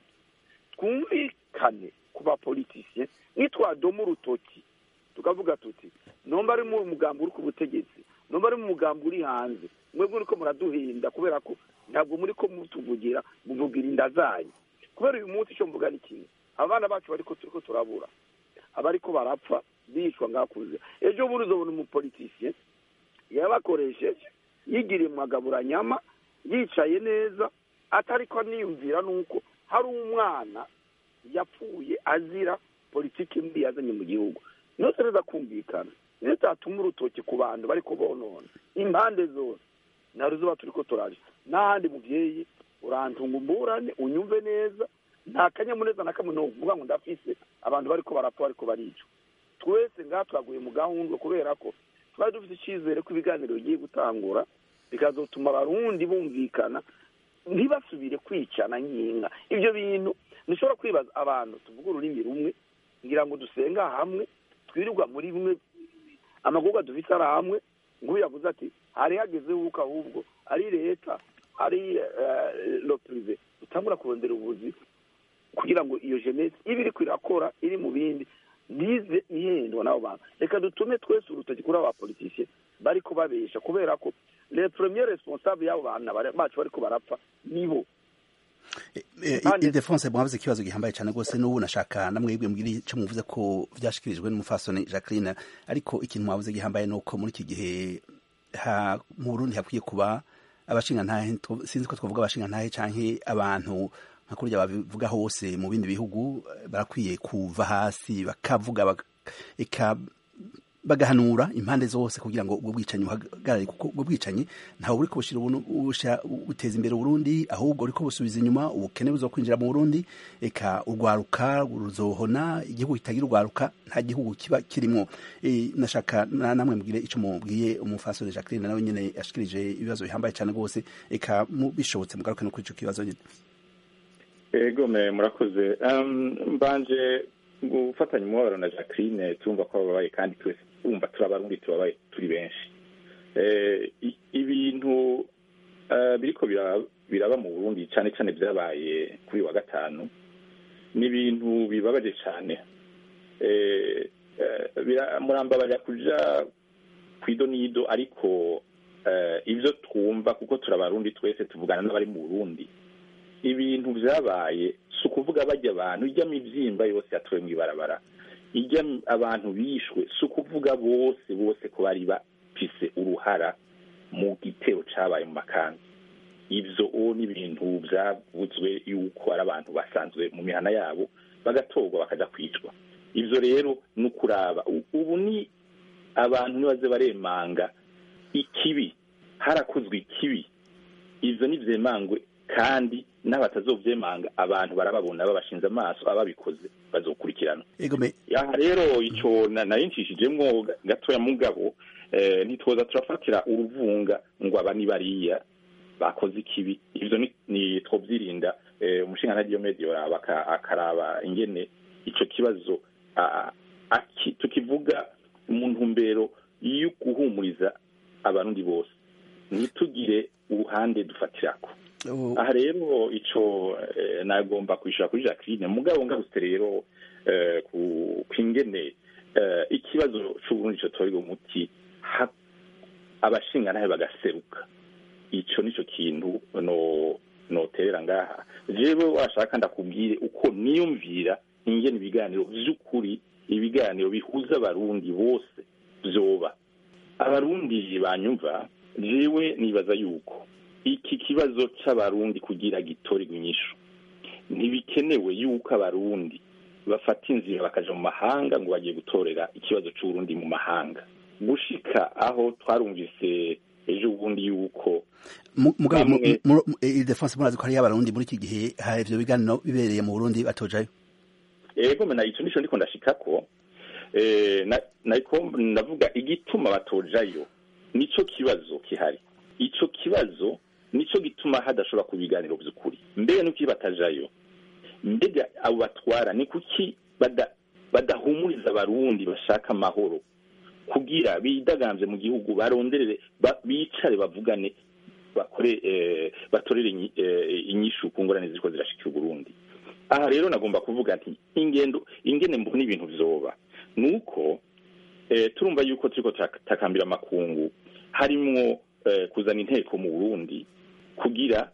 twumvikane ku bapolitisiye nitwadoma urutoki tukavuga tuti nomba ari mu mugambi uri ku butegetsi nomba ari mu mugambi uri hanze mwebwe uriko muraduhinda kubera ko ntabwo muri ko mutuvugira muvugira inda zanyu kubera uyu munsi icyo mvuga ni kimwe abana bacu bariko turiko turabura abariko barapfa bicwa ngakuze ejo bundi uzobona umupolitisiye yabakoresheje yigiriye mu magaburanyama yicaye neza atari ko aniyumvira nuko hari umwana yapfuye azira politiki mbi yazanye mu gihugu niyo tureza kumvikana niyo tatuma urutoki ku bantu bari kubonona impande zose ntabwo zuba turi ko turaje n'ahandi mubyeyi urantunga umburane unyumve neza nta kanyamuneza na kamwe uvuga ngo ndafise abantu bari ko barapfa bari ko baricwa twese ngaha twaguye mu gahunda kubera ko twari dufite icyizere ko ibiganiro bigiye gutangura bikazatuma abarundi bumvikana ntibasubire kwicana nk'inka ibyo bintu ntushobora kwibaza abantu tuvuga ururimi rumwe ngira ngo dusenga hamwe twirirwa muri bimwe amagorwa dufite ari hamwe nk'uyu yavuze ati hari hageze wuko ahubwo ari leta ari purive utangura kurondera ubuzi kugira ngo iyo jenesi ibe iri kwirakora iri mu bindi ntize ihendwa n'abo bantu reka dutume twese urutoki kuri aba politisiye bari kubabesha kubera ko le premier responsable y'abo bantu bacu bariko barapfa nibo idefonse mwavuze ikibazo gihambaye cyane rwose n'ubu nashaka namwebwe mbwira icyo muvuze ko byashikirijwe n'umufasoni jacqueline ariko ikintu mwavuze gihambaye ni uko muri iki gihe mu burundi hakwiye kuba abashingantahe sinzi ko twavuga abashingantahe canke abantu nka kurya babivuga hose mu bindi bihugu barakwiye kuva hasi bakavuga bagahanura impande zose kugira ngo ubwo bwicanyi buhagarare kuko ubwo bwicanyi ntawe buriko bushira buteza imbere Burundi ahubwo buriko busubiza inyuma ubukene buzo kwinjira mu Burundi eka urwaruka ruzohona igihugu kitagira urwaruka nta gihugu kiba kirimo e, nashaka na, namwe mugire ico mubwiye umufasore Jacqueline nawe nyene yashikirije ibibazo bihambaye cyane gose eka bishobotse mugaruke no kuri ico kibazo nyene ego murakoze um, mbanje gufatanya umubabaro na jacqueline tumva ko bababaye kandi twese wumva turabarundi tubabaye turi benshi ibintu biriko biraba mu burundi cyane cyane byabaye kuri wa gatanu ni ibintu bibabaje cyane murambabarira kuja ku idonido ariko ibyo twumva kuko turabarundi twese tuvugana n'abari mu burundi ibintu byabaye si ukuvuga bajya abantu ijya mu ibyimba yose yatowe mu ibarabara ijya abantu bishwe si ukuvuga bose bose ko bari bafise uruhara mu gitero cyabaye mu makanzu ibyo uwo ni ibintu byavuzwe yuko ari abantu basanzwe mu mihana yabo bagatorwa bakajya kwicwa ibyo rero ni ukuraba ubu ni abantu ntibaze baremanga ikibi harakozwe ikibi ibyo ni byemangwe kandi n'abatazovyemanga abantu barababona babashinze amaso ababikoze bazokurikirana egome aha rero ico na- nari ncishijemwo gatoya mugabo eh, ntitwoza turafatira uruvunga ngo aba ni bariya bakoze ikibi ivyo ni- ni twovyirinda eh, umushinga nta Diyomedi yoraba aka- akaraba ingene ico kibazo ah, aki- tukivuga mu ntumbero yo guhumuriza abarundi bose ntitugire uruhande dufatirako u- aha rero ico eh, nagomba kwishura kuri Jacqueline mugabo ngarutse rero eh, ku kwingene eh, ikibazo c'uburundi co torega umuti ha- abashingantahe bagaseruka ico nico kintu no noterera ngaha jewe washaka ndakubwire uko niyumvira ingene ibiganiro vy'ukuri ibiganiro bihuza abarundi bose vyoba abarundi banyumva jewe nibaza yuko iki kibazo c'abarundi kugira gitorerwe inyishu ntibikenewe yuko abarundi bafata inzira bakaja mu mahanga ngo bagiye gutorera ikibazo c'uburundi mu mahanga gushika aho twarumvise ejo bundi yuko mu- mugabo mu- bamwe- mu- mu- eh, Ildefonse murazi ko hariyo abarundi muri iki gihe ha ivyo biganiro bibereye mu Burundi batojayo ego mena ico nico ndiko ndashikako eh, na- nariko ndavuga igituma batojayo nico kibazo kihari ico kibazo nico gituma hadashobora kuba ibiganiro vy'ukuri mbega nuki batajayo mbega abo batwara ni kuki bada- badahumuriza abarundi bashaka amahoro kugira bidagamvye mu gihugu baronderere ba- bicare bavugane bakore eh, batorere inyi- eh, inyishu ku ngorane ziriko zirashikira uburundi aha rero nagomba kuvuga nti ingendo ingene mbona ibintu vyoba nuko eh, turumva yuko turiko takambira amakungu harimwo eh, kuzana inteko mu Burundi kugira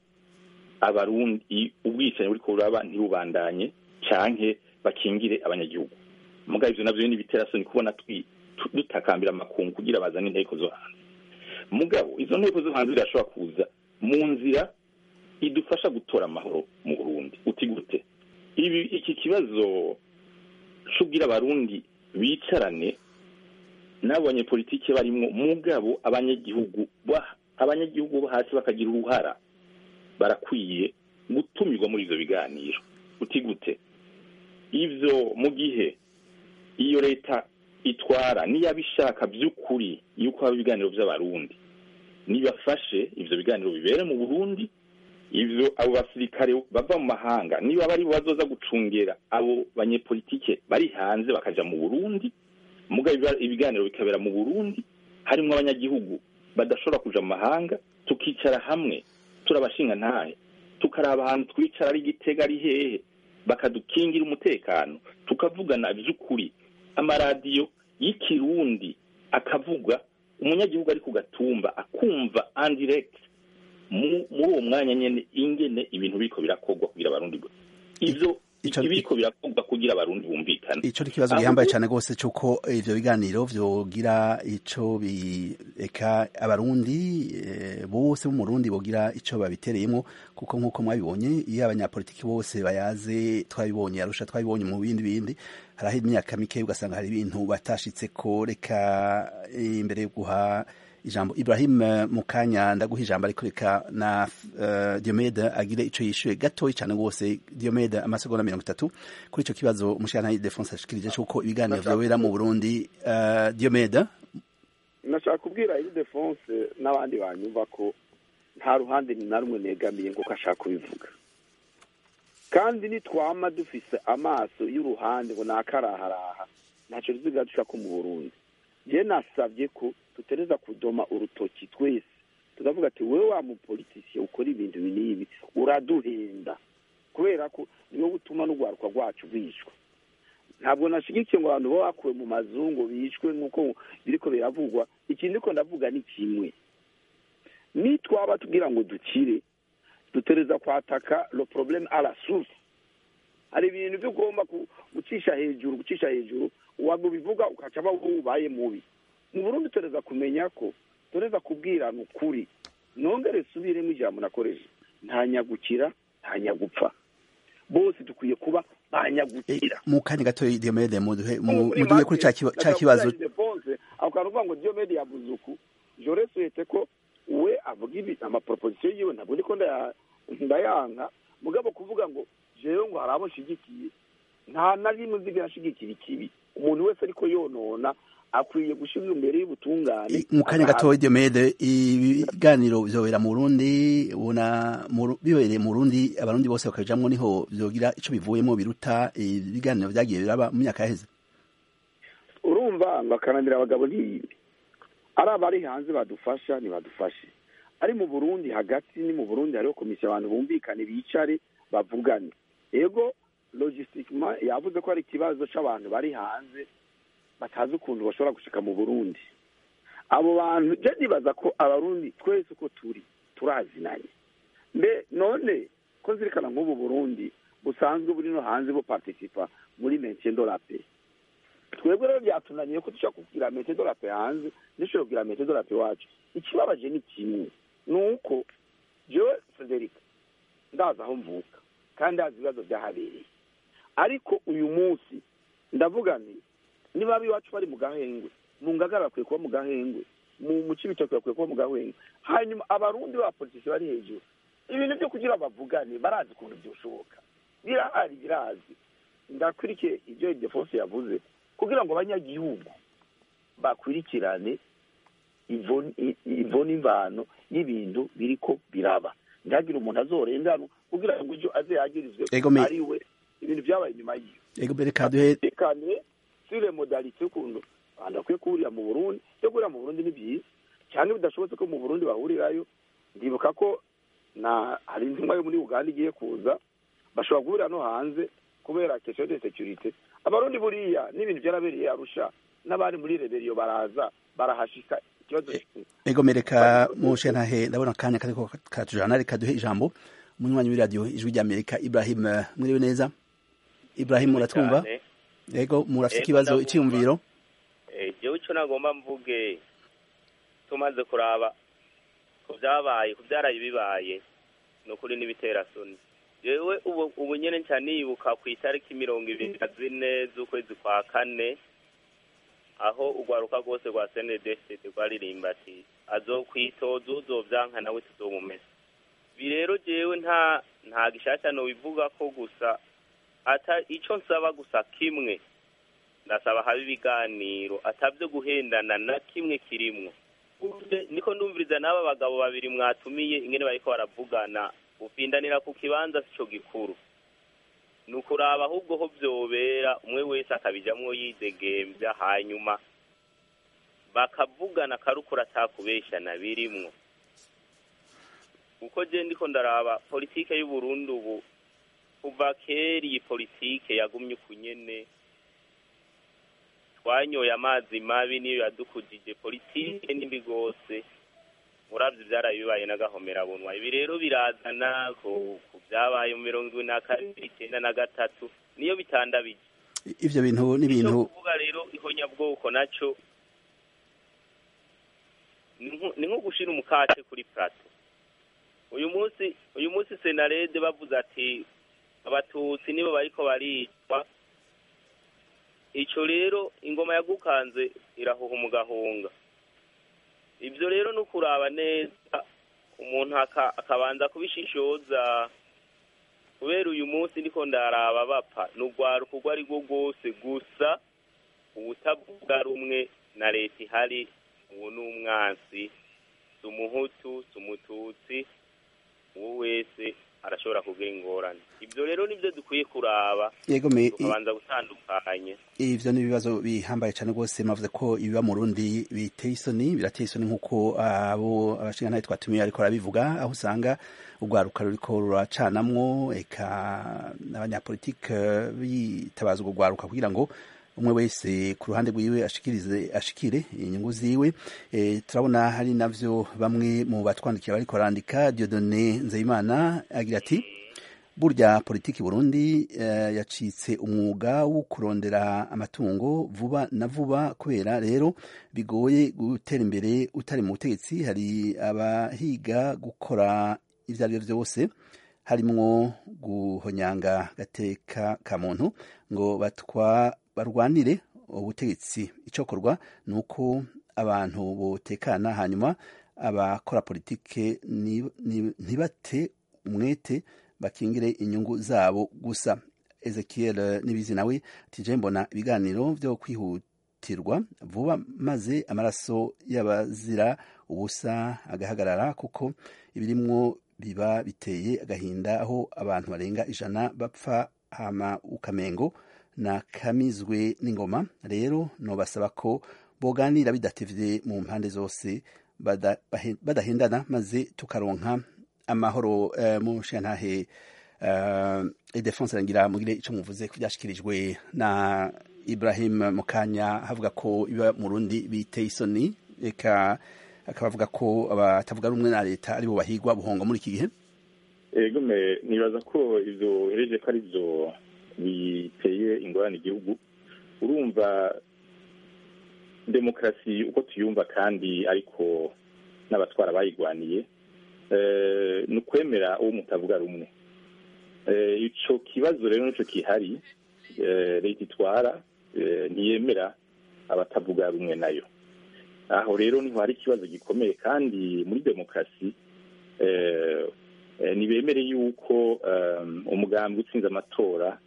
abarundi ubwicanyi buriko buraba ntibubandanye canke bakingire abanyagihugu mugabo ivyo navyo ni ibiterasoni kubona twi tu- dutakambira amakungu kugira bazane inteko zo hanze mugabo izo nteko zo hanze zirashobora kuza mu nzira idufasha gutora amahoro mu Burundi uti gute ibi iki kibazo c'ubwira abarundi bicarane n'abanyepolitike barimwo mugabo abanyagihugu ba- abanyagihugu bo hasi bakagira uruhara barakwiye gutumirwa muri ivyo biganiro uti gute ivyo mu gihe iyo leta itwara niyabishaka vy'ukuri yuko haba ibiganiro vy'abarundi nibafashe ivyo biganiro bibere mu burundi ivyo abo basirikare bava mu mahanga niba bari bazoza gucungera abo banyepolitike bari hanze bakaja mu burundi muga ibiganiro bikabera mu burundi harimwo abanyagihugu badashobora kuja mu mahanga tukicara hamwe turabashinga ntahe tukaraba ahantu twicara ari gitega ari hehe bakadukingira umutekano tukavugana vy'ukuri amaradiyo y'ikirundi akavuga umunyagihugu ari ku gatumba akumva andirect muri uwo mwanya nyene ingene ibintu biriko birakorwa kugira abarundi ivyo ibiriko birakorwa kugira abarundi bumvikane ico ni ikibazo gihambaye cane rwose c'uko ivyo biganiro vyogira ico bireka abarundi e, bose bo mu Burundi bogira ico babitereyemo kuko nk'uko mwabibonye iyo abanyapolitiki bose bayaze twabibonye arusha twabibonye mu bindi bindi haraho imyaka mike ugasanga hari ibintu batashitseko reka imbere yo guha ijambo Ibrahim mukanya ndaguha ijambo ariko reka na uh, Diomede agire ico yishuye gatoyi cyane rwose Diomede amasegonda mirongo itatu kuri ico kibazo umushana Defense ashikirije cyuko ibiganiro vyobera mu Burundi uh, Diomede nashaka kubwira iyi Defense n'abandi banyumva ko nta ruhande na rumwe negamiye ngo kashaka kubivuga kandi nitwama dufise amaso y'uruhande ngo nakaraharaha ntaco ruziga dushaka mu Burundi je nasabye ko tutereza kudoma urutoki twese tukavuga ati wewe wa mupolitisiye ukora ibintu binibi uraduhenda kubera ko niwo gutuma n'urwaruka rwacu rwishwa ntabwo nashigikiye ngo abantu bo bakuwe mu mazungu bishwe nk'uko biriko biravugwa ikindi ko ndavuga ni kimwe nitwaba tugira ngo dukire dutereza kwataka lo probleme a la source hari ibintu byo ugomba gucisha hejuru gucisha hejuru wabivuga ukaca aba ubaye mubi mu burundi tureza kumenya ko tureza kubwirana ukuri nongere subiremo ijambo nakoresha nta nyagukira nta nyagupfa bose dukwiye kuba banyagukira mu kanya gato Diomede muduhe muduhe kuri ca kibazo ako kantu uvuga ngo Diomede yavuze uku jore suhete ko we avuga ibi amaproposition yiwe ntabwo ndiko ndayanka mugabo kuvuga ngo jewe ngo hari abo nshigikiye nta na rimwe nzigera nshigikira ikibi umuntu wese ariko yonona akwiye gushyirwa imbere y'ubutungane mu kanya gatoya diomede ibiganiro bizobera mu burundi ubona mu- bibereye mu burundi abarundi bose bakabijamwo niho vyogira ico bivuyemo biruta ibiganiro vyagiye biraba mu myaka yaheze urumva ngo akananira abagabo ntiyibe ari abari hanze badufasha ntibadufashe ari mu burundi hagati ni mu burundi hariho komisiyo abantu bumvikane bicare bavugane ego logistikima yavuze ko hari ikibazo c'abantu bari hanze batazi ukuntu bashobora gushika mu burundi abo bantu je nibaza ko abarundi twese uko turi turazinanye mbe none ko nzirikana nk'ubu burundi busanzwe buri no hanze bo participa muri maintien de la paix twebwe rero byatunaniye ko dushobora kugira mete de la paix hanze dushobora kugira mete de la paix iwacu ikibabaje ni kimwe ni uko jewe frederic ndazi aho mvuka kandi ndazi ibibazo byahabereye ariko uyu munsi ndavuga nti niba ab'iwacu bari mu gahengwe mu ngagara bakwiye kuba mu gahengwe mu mu cibitoke bakwiye kuba mu gahengwe hanyuma abarundi ba politiki bari hejuru ibintu byo kugira bavugane barazi ukuntu byoshoboka birahari birazi ndakwirikiye ibyo defonse yavuze kugira ngo abanyagihugu bakurikirane ivo- i- ivo n'imvano y'ibintu biriko biraba ntihagire umuntu azorengana kugira ngo ejo aze yagirizwe Ego me- ari we ibintu byabaye inyuma yiwe ego mbere kaduhe tekane sire modalite y'ukuntu abantu bakwiye guhurira mu burundi yo guhurira mu burundi ni byiza cyane bidashobotse ko mu burundi bahurirayo ndibuka ko na hari intumwa yo muri uganda igiye kuza bashobora guhurira no hanze kubera question de securite abarundi buriya n'ibintu byarabereye arusha n'abari muri reberiyo baraza barahashika ikibazo ego mbere ka mushe ntahe ndabona akanya kariko katujana reka duhe ijambo umunywanyi w'iradiyo ijwi ry'amerika ibrahim eh, mwiriwe neza ibrahim muratwumva cyane. ego murafite Ego, ikibazo ndabumva. icyiyumviro Eh, jewe ico nagomba mvuge tumaze kuraba ku vyabaye ku vyaraye bibaye ni ukuri n'ibitera soni jewe ubu ubu nyene nca nibuka ku itariki mirongo ibiri na zine z'ukwezi kwa kane aho urwaruka rwose rwa snedfd rwaririmba ati azokwitoza uzovyanka nawe tuzomumesa ibi rero jewe nta nta gishasha nobivuga ko gusa ata ico nsaba gusa kimwe ndasaba haba ibiganiro atavyo guhendana na kimwe kirimwo Uje- niko ndumviriza n'aba bagabo babiri mwatumiye ingene bariko baravugana ufindanira ku kibanza sico gikuru ni ukuraba ahubwo ho vyobera umwe wese akabijamwo yidegemvya hanyuma bakavugana akarukura atakubeshana birimwo uko je ndiko ndaraba politike y'uburundi ubu kuva kera iyi politike yagumye uku nyene twanyoye amazi mabi niyo yadukujije politike nimbi rwose uravye ivyaraye bibaye n'agahomerabunwa ibi rero birazana ku ku vyabaye mu mirongo ibiri na kabiri icenda na gatatu niyo bitandabije ivyo bintu icyo n'ibintu kuvuga rero ihonyabwoko naco ni nko- ni nko gushira umukate kuri plato uyu munsi uyu munsi senarede bavuze ati abatutsi nibo bariko baricwa ico rero ingoma yagukanze irahuha umugahunga ivyo rero ni ukuraba neza umuntu aka- akabanza kubishishoza kubera uyu munsi ndiko ndaraba bapfa ni urwaruka urwo ari rwo rwose gusa ubutavuga rumwe na leta ihari uwo ni umwansi si umuhutu si umututsi uwo wese arashobora kugira ingorane ibyo rero nibyo dukwiye kuraba yego me tukabanza gutandukanye ivyo ni ibibazo bihambaye cyane rwose mavuze ko ibiba mu Burundi biteye isoni birateye isoni nk'uko abo abashingantahe twatumiye ariko barabivuga aho usanga urwaruka ruriko ruracanamwo eka n'abanyapolitike bitabaza urwo rwaruka kugira ngo umwe wese ku ruhande rwiwe ashikirize ashikire inyungu ziwe e, turabona hari navyo bamwe mu batwandikiye bariko barandika Dieudonné Nzeyimana agira ati burya politiki Burundi eh, yacitse umwuga wo kurondera amatungo vuba na vuba kubera rero bigoye gutera imbere utari mu butegetsi hari abahiga gukora ivyo ari byo byose harimwo guhonyanga gateka ka muntu ngo batwa barwanire ubutegetsi icokorwa ni uko abantu botekana hanyuma abakora politike ni- ni- ntibate umwete bakingire inyungu zabo gusa ezekiel nibizi nawe tije mbona ibiganiro vyo kwihutirwa vuba maze amaraso y'abazira ubusa agahagarara kuko ibirimwo biba biteye agahinda aho abantu barenga ijana bapfa hama ukamengo na kamizwe n'ingoma rero nobasaba ko boganira bidatevye mu mpande zose badahendana maze tukaronka amahoro uh, mu shantahe uh, Idefonse rangira mugire ico muvuze kubyashikirijwe na Ibrahim Mukanya havuga ko iba mu Rundi biteye isoni eka akabavuga ko abatavuga rumwe na leta aribo bahigwa buhonga muri iki gihe ego me nibaza ko ivyo hereje ko ari byo biteye ingorane igihugu urumva demokarasi uko tuyumva kandi ariko n'abatwara bayigwaniye ni ukwemera uwo mutavuga rumwe icyo kibazo rero nicyo gihari leta itwara ntiyemera abatavuga rumwe nayo aho rero niho hari ikibazo gikomeye kandi muri demokarasi ntibemere yuko umugambi utsinze amatora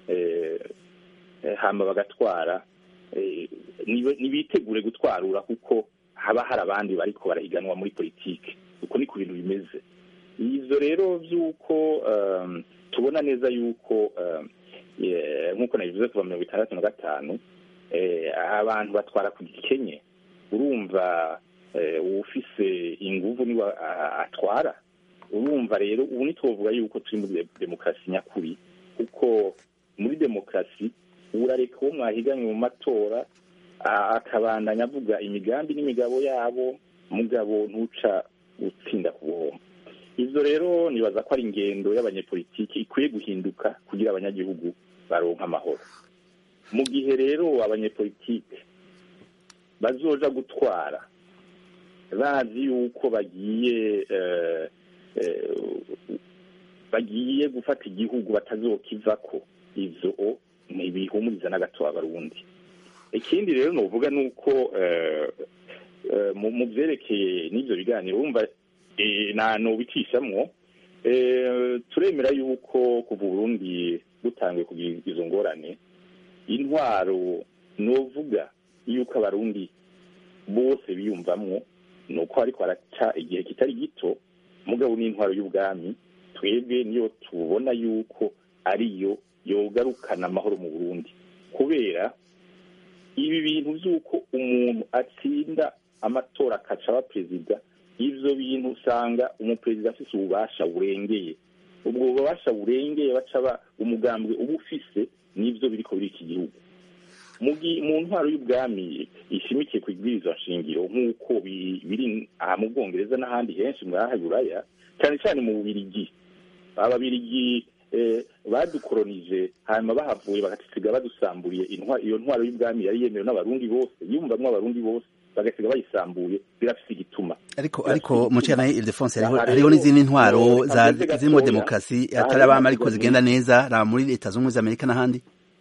hamba bagatwara ntibitegure gutwarura kuko haba hari abandi bariko barahiganwa muri politiki uko ni ku bintu bimeze ibyo rero by'uko tubona neza yuko nk'uko nabivuze kuva mirongo itandatu na gatanu abantu batwara ku gikenye urumva ufise inguvu niwe atwara urumva rero ubu ntitwovuga yuko turi muri demokarasi nyakuri kuko muri demokarasi urareka uwo mwahiganye mu matora akabandanya avuga imigambi n'imigabo yabo mugabo ntuca utsinda ku buhombo ibyo rero nibaza ko ari ingendo y'abanyepolitiki ikwiye guhinduka kugira abanyagihugu baronka amahoro mu gihe rero abanyepolitiki bazoja gutwara bazi yuko bagiye bagiye gufata igihugu batazokivako ivyo ntibihumuriza na gato abarundi ikindi rero novuga ni uko mu byerekeye n'ibyo biganiro wumva nta nubicishamwo turemera yuko kuva uburundi butangiye kugira izo ngorane intwaro novuga yuko abarundi bose biyumvamwo ni uko ariko haraca igihe kitari gito mugabo n'intwaro y'ubwami twebwe niyo tubona yuko ariyo yogarukana amahoro mu burundi kubera ibi bintu by'uko umuntu atsinda amatora akaca aba perezida ibyo bintu usanga umuperezida afite ububasha burengeye ubwo bubasha burengeye baca umugambwe uba ufise n'ibyo biri ko biri iki gihugu mu ntwaro y'ubwami ishimikiye ku ibwirizwa nshingiro nk'uko biri aha mu bwongereza n'ahandi henshi muri aha buraya cyane cyane mu bubirigi ababirigi badukoronije hanyuma bahavuye bagasiga badusamburiye iyo ntwaro y'ubwami yari yemewe n'abarundi bose yumvamwo abarundi bose bagasiga bayisambuye birafise igituma ariko ariko mucana Ildefonse hariho n'izindi ntwaro zirimo demokarasi atari abama ariko zigenda neza ra muri leta z'ubumwe z'amerika n'ahandi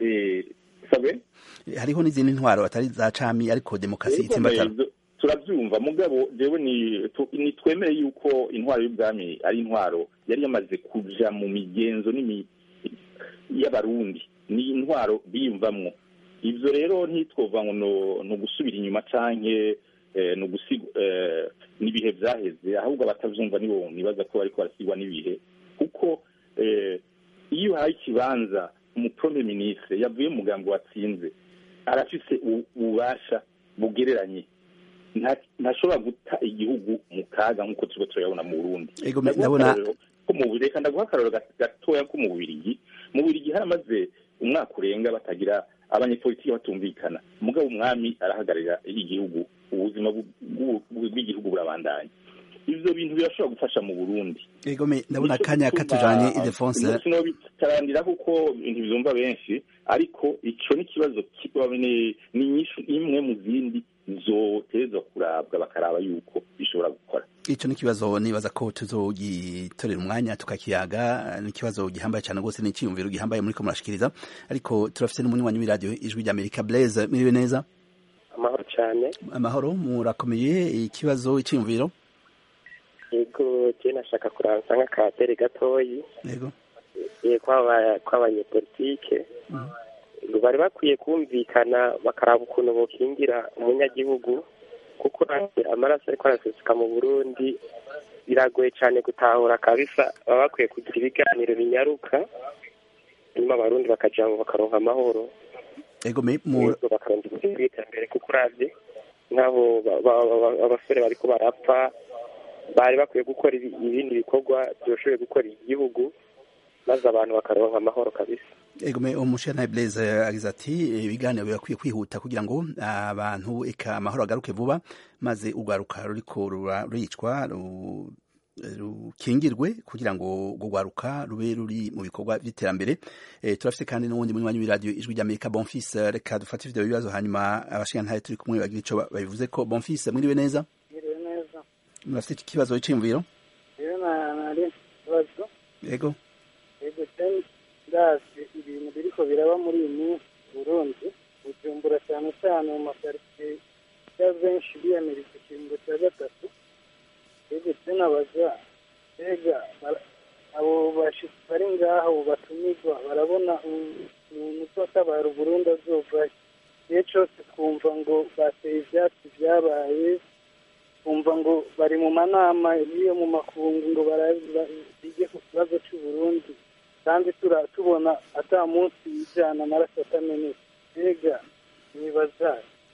hariho n'izindi ntwaro atari za cami ariko demokarasi itsimbatara turabyumva mugabo jewe ni twemere yuko intwaro y'ubwami ari intwaro yari yamaze kuja mu migenzo y'abarundi ni intwaro biyumvamwo ivyo rero ntitwova ngo ni ugusubira inyuma canke n'ibihe vyaheze ahubwo abatavyumva nibo nibaza ko bariko barasigwa n'ibihe kuko iyo uhaye ikibanza umuprome ministre yavuye mu mugambi watsinze arafise ububasha bugereranye ntashobora guta igihugu mu kaga nk'uko turiko turayabona mu burundi reka ndaguha akararo gatoya ko mu bubirigi mu bubirigi haramaze umwaka urenga batagira abanyepolitiki batumvikana mugabo umwami arahagararira igihugu ubuzima bw'igihugu burabandanya ivyo bintu birashobora gufasha mu burundi egome ndabona akanya katujanye idefonse sinobitarangira kuko ntibyumva benshi ariko ico ni ikibazo ni inyishu imwe mu zindi zotezwa kurabwa bakaraba yuko bishobora gukora ico ni ikibazo nibaza ko tuzogitorera umwanya tukakiyaga ni ikibazo gihambaye cyane rwose ni iciyumviro gihambaye muriko murashikiriza ariko turafise n'umunywanyi w'iradiyo ijwi ry'amerika blaise miriwe neza amahoro cyane amahoro murakomeye ikibazo iciyumviro yego je nashaka kuransa nk'akatere gatoyi yego kw'abanyepolitike bari bakwiye kumvikana bakaraba ukuntu bokingira umunyagihugu kuko amaraso ariko araseseka mu burundi biragoye cyane gutahura kabisa baba bakwiye kugira ibiganiro binyaruka hanyuma abarundi bakaja ngo bakaronka amahoro bakaronka ubuzima bw'iterambere kuko uravye nk'abo abasore bariko barapfa bari bakwiye gukora ibindi bikorwa byoshoboye gukora igihugu maze abantu bakaronka amahoro kabisa egome umushana Blaise agize ati ibiganiro birakwiye kwihuta kugira ngo abantu eka amahoro agaruke vuba maze urwaruka ruriko ruricwa rukingirwe kugira ngo urwaruka rube ruri mu bikorwa by'iterambere turafite kandi n'uwundi munywanyi w'iradiyo ijwi ry'amerika bonfis reka dufate ivyo bibazo hanyuma abashingantahe turi kumwe bagira ico babivuze ko bonfis mwiriwe neza murafite ikibazo c'imviro yego yego ndazi ibintu biriko biraba muri iyi minsi burundi bujumbura cyane cyane mu makaritsiye ya benshi biyamiriza ikiringo cya gatatu yego nabaza mbega abo bashitsi bari ngaho batumirwa barabona umuntu uzotabara uburundi azovayo igihe cose twumva ngo bateye ivyatsi vyabaye twumva ngo bari mu manama y'iyo mu makungu ngo bige ku kibazo c'uburundi kandi tubona ata munsi ijana amaraso atameneka mbega nibaza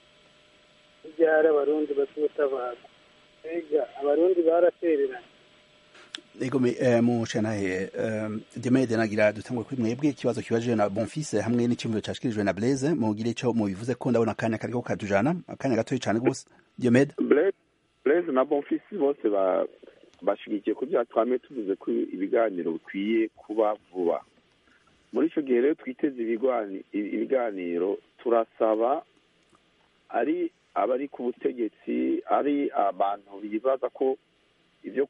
ibyara abarundi bazotabara mbega abarundi baratereranye ego mushanahe demede nagira dutangwe kuri mwebwe ikibazo kibajije na bonfils hamwe n'icyumviro cyashikirijwe na blaise mugire ico mubivuze ko ndabona akanya kariko katujana akanya gatoyi cane gose demede blaise na bonfils bose bashigikiye ku bya twame tuvuze ko ibiganiro bikwiye kuba vuba muri icyo gihe rero twiteze ibiganiro turasaba ari abari ku butegetsi ari abantu bibaza ko ibyo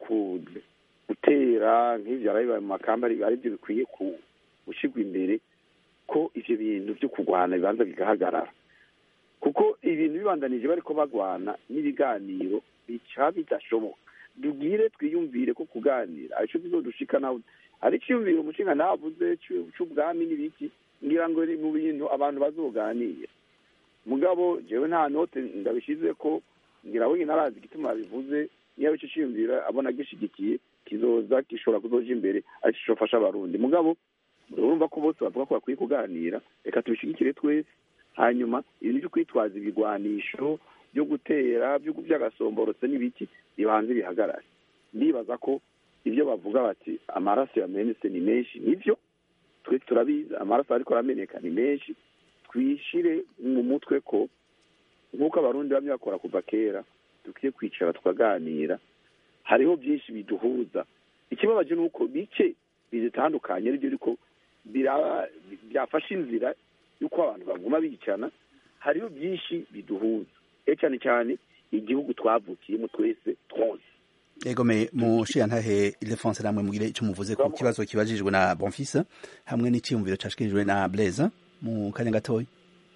gutera nk'ibyo bibaye mu makamba ari byo bikwiye gushyirwa imbere ko ibyo bintu byo kurwana bibanza bigahagarara kuko ibintu bibandanije bari ko bagwana n'ibiganiro bica bidashoboka dubwire twiyumvire ko kuganira aricyo tuzodushika nawe ari cyumvire umushinga navuze c'ubwami n'ibiki ngira ngo mu bintu abantu bazoganira mugabo jewe nta note ndabishize ko ngira wenyine arazi igituma bivuze niyo ico ciyumvira abona gishigikiye kizoza gishobora kuzoja imbere aricyo cofasha abarundi mugabo urumva ko bose bavuga ko bakwiye kuganira reka tubishigikire twese hanyuma ibintu vyo kwitwaza ibigwanisho byo gutera by'agasomborotse n'ibiki bibanze bihagarare ndibaza ko ibyo bavuga bati amaraso yamenetse ni menshi nibyo twe turabizi amaraso ariko arameneka ni menshi twishire mu mutwe ko nk'uko abarundi bamwe bakora kuva kera dukwiye kwicara tukaganira hariho byinshi biduhuza ikibabaje ni uko bike bizitandukanye aribyo ariko byafashe inzira y'uko abantu baguma bicana hariho byinshi biduhuza cyane cyane igihugu twavukiyemo twese twose egome mushiyantahe Ildefonse namwe mugire icyo muvuze ku kibazo kibajijwe na Bonfils hamwe n'icyumviro cashikirijwe na Blaise mu kanya gatoya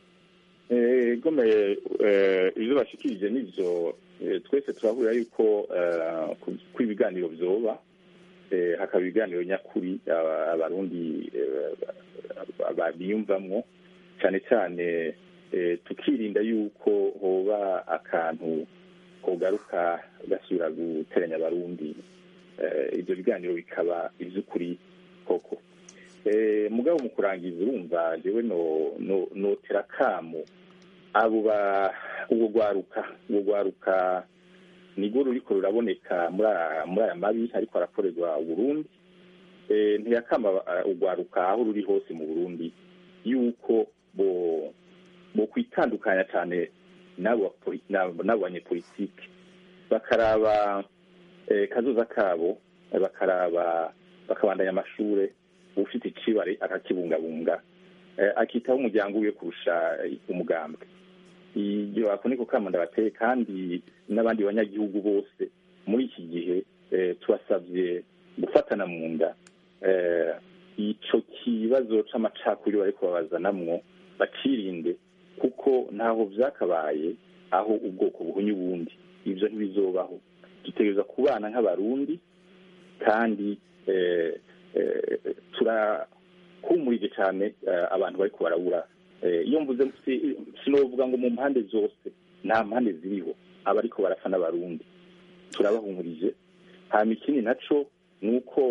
egome ibyo bashikirije nivyo twese turahurira yuko ko ibiganiro vyoba hakaba ibiganiro nyakuri abarundi babiyumvamwo cyane cyane tukirinda yuko hoba akantu kogaruka gasubira guteranya abarundi ibyo biganiro bikaba iby'ukuri koko mugabo mu kurangiza urumva jewe notera kamo abo ubwo rwaruka ubwo rwaruka nirwo ruriko ruraboneka muri aya mabi ariko arakorerwa uburundi ntiyakama urwaruka aho ruri hose mu burundi yuko bo bo kwitandukanya cyane n'abo banyepolitike bakaraba kazoza kabo bakaraba bakabandanya amashure ufite icibare akakibungabunga akitaho umuryango wiwe kurusha umugambwe iyo ako niko kamo ndabateye kandi n'abandi banyagihugu bose muri iki gihe tubasabye gufatana mu nda ico kibazo c'amacakubiri bariko babazanamwo bakirinde kuko ntaho vyakabaye aho ubwoko buhunye ubundi ivyo ntibizobaho dutegereza kubana nk'abarundi kandi turahumurije cyane abantu bari barabura iyo mvuze sinovuga ngo mu mpande zose nta mpande ziriho abariko barapfa n'abarundi turabahumurije hanyuma ikindi naco ni uko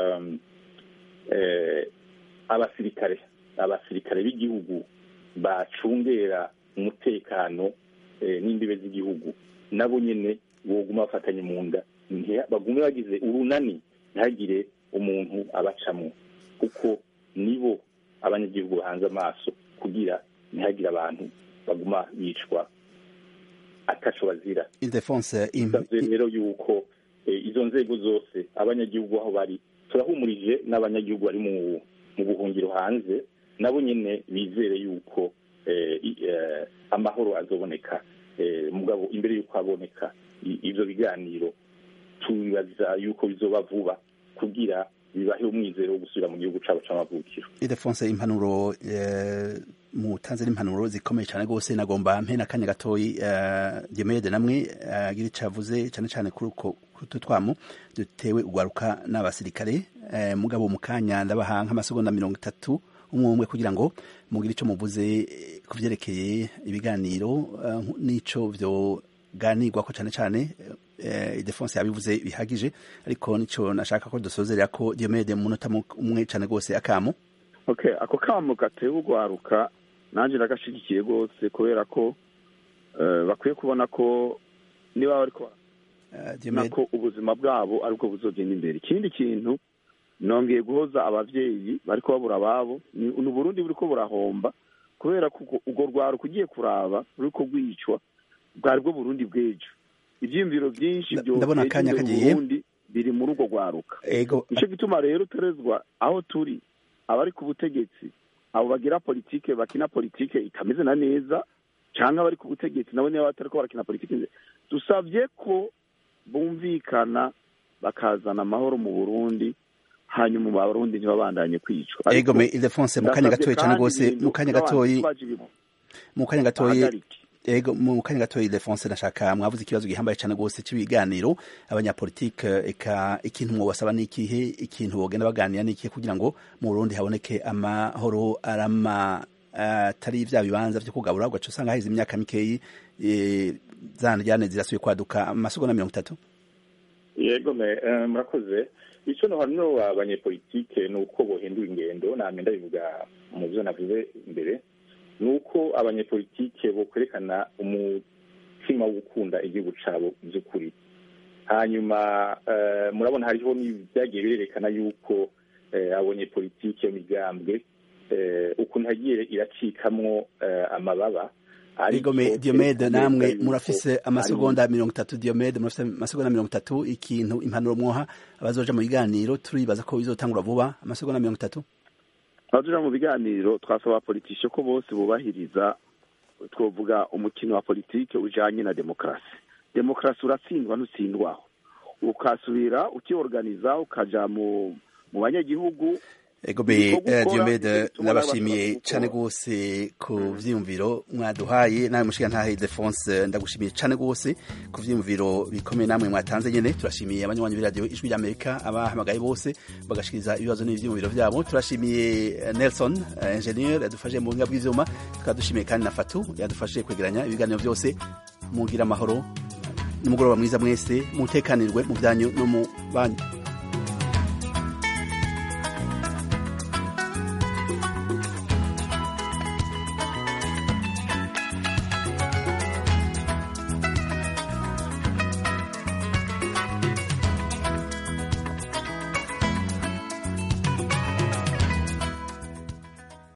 abasirikare abasirikare b'igihugu bacungera umutekano n'imbibe z'igihugu nabo nyine boguma bafatanye mu nda bagume bagize urunani ntihagire umuntu abacamo kuko nibo abanyagihugu bahanze amaso kugira ntihagire abantu baguma bicwa ataco bazira ildefonse rero yuko izo nzego zose abanyagihugu aho bari turahumurije n'abanyagihugu bari mu buhungiro hanze nabo nyine bizere yuko amahoro azoboneka mugabo imbere y'uko aboneka ibyo biganiro tubibaza yuko bizoba vuba kugira bibahe umwizero wo gusubira mu gihugu cyabo cy'amavukiro idefonse impanuro mutanze n'impanuro zikomeye cyane rwose nagomba mpe n'akanya gatoyi gemede namwe agira icyo avuze cyane cyane kuri utu twamu dutewe ugwaruka n'abasirikare mugabo mu kanya ndabaha nk'amasegonda mirongo itatu umwe umwe kugira ngo mugire icyo muvuze ku byerekeye ibiganiro n'icyo byoganirwa ko cyane cyane idefonse yabivuze bihagije ariko nicyo nashaka ko dusozerera ko diomede mu munota umwe cyane rwose akamu okay ako kamo gatewe ugwaruka nanjye nagashyigikiye rwose kubera ko bakwiye kubona ko niba bari ko ubuzima bwabo aribwo buzogenda imbere ikindi kintu nongeye guhoza ababyeyi bari babura ababo ni uburundi buri ko burahomba kubera ko urwo rwaruka ugiye kuraba ruri ko rwicwa bwari bwo burundi bw'ejo ibyiyumviro byinshi ndabona akanya kagiye biri muri urwo rwaruka nicyo gituma rero uterezwa aho turi abari ku butegetsi abo bagira politike bakina politike itameze na neza cyangwa abari ku butegetsi nabo niba batari ko barakina politike dusabye ko bumvikana bakazana amahoro mu burundi hanyuma abarundi ntibabandanye kwicwa ego me ildefonse mu kanya gatoyi cyane rwose mu kanya gatoyi mu kanya gatoyi ego mu kanya gatoyi ildefonse nashaka mwavuze ikibazo gihambaye cyane rwose cy'ibiganiro abanyapolitike eka ikintu mwobasaba ni ikihe ikintu bogenda baganira ni ikihe kugira ngo mu burundi haboneke amahoro arama atari vya bibanza vyo kugabura ugaca usanga haheze imyaka mikeyi za njyane zirasubiye kwaduka amasegonda mirongo itatu yego me murakoze icyo no hano abanyepolitike ni uko bohindura ingendo namwe ndabivuga mu byo navuze imbere ni uko abanyepolitike bo kwerekana umutima wo gukunda igihugu cyabo by'ukuri hanyuma murabona hariho n'ibyagiye birerekana yuko abanyepolitike migambwe ukuntu hagiye iracikamwo amababa Igome Diomede namwe murafise amasegonda mirongo itatu Diomede murafise amasegonda mirongo itatu ikintu impanuro mwoha abazoja mu biganiro turibaza ko bizotangura vuba amasegonda mirongo itatu abazoja mu biganiro twasaba politike ko bose bubahiriza twovuga umukino wa politike ujanye na demokarasi demokarasi uratsindwa ntutsindwaho ukasubira ukiorganiza ukaja mu mu banyagihugu Egobe Diomede nabashimiye cyane gose ku vyiyumviro mwaduhaye nawe mushiga ntahe Defonse ndagushimiye cyane gose ku vyiyumviro bikomeye namwe mwatanze nyene turashimiye abanywanyi b'iradio ijwi ry'Amerika abahamagaye bose bagashikiriza ibibazo n'ivyiyumviro vyabo turashimiye Nelson engineer yadufashe mu buhinga bw'ivyuma tukadushimiye kandi na Fatu yadufashe kwegeranya ibiganiro byose mugira amahoro nimugoroba mwiza mwese mutekanirwe mu byanyu no mu banyu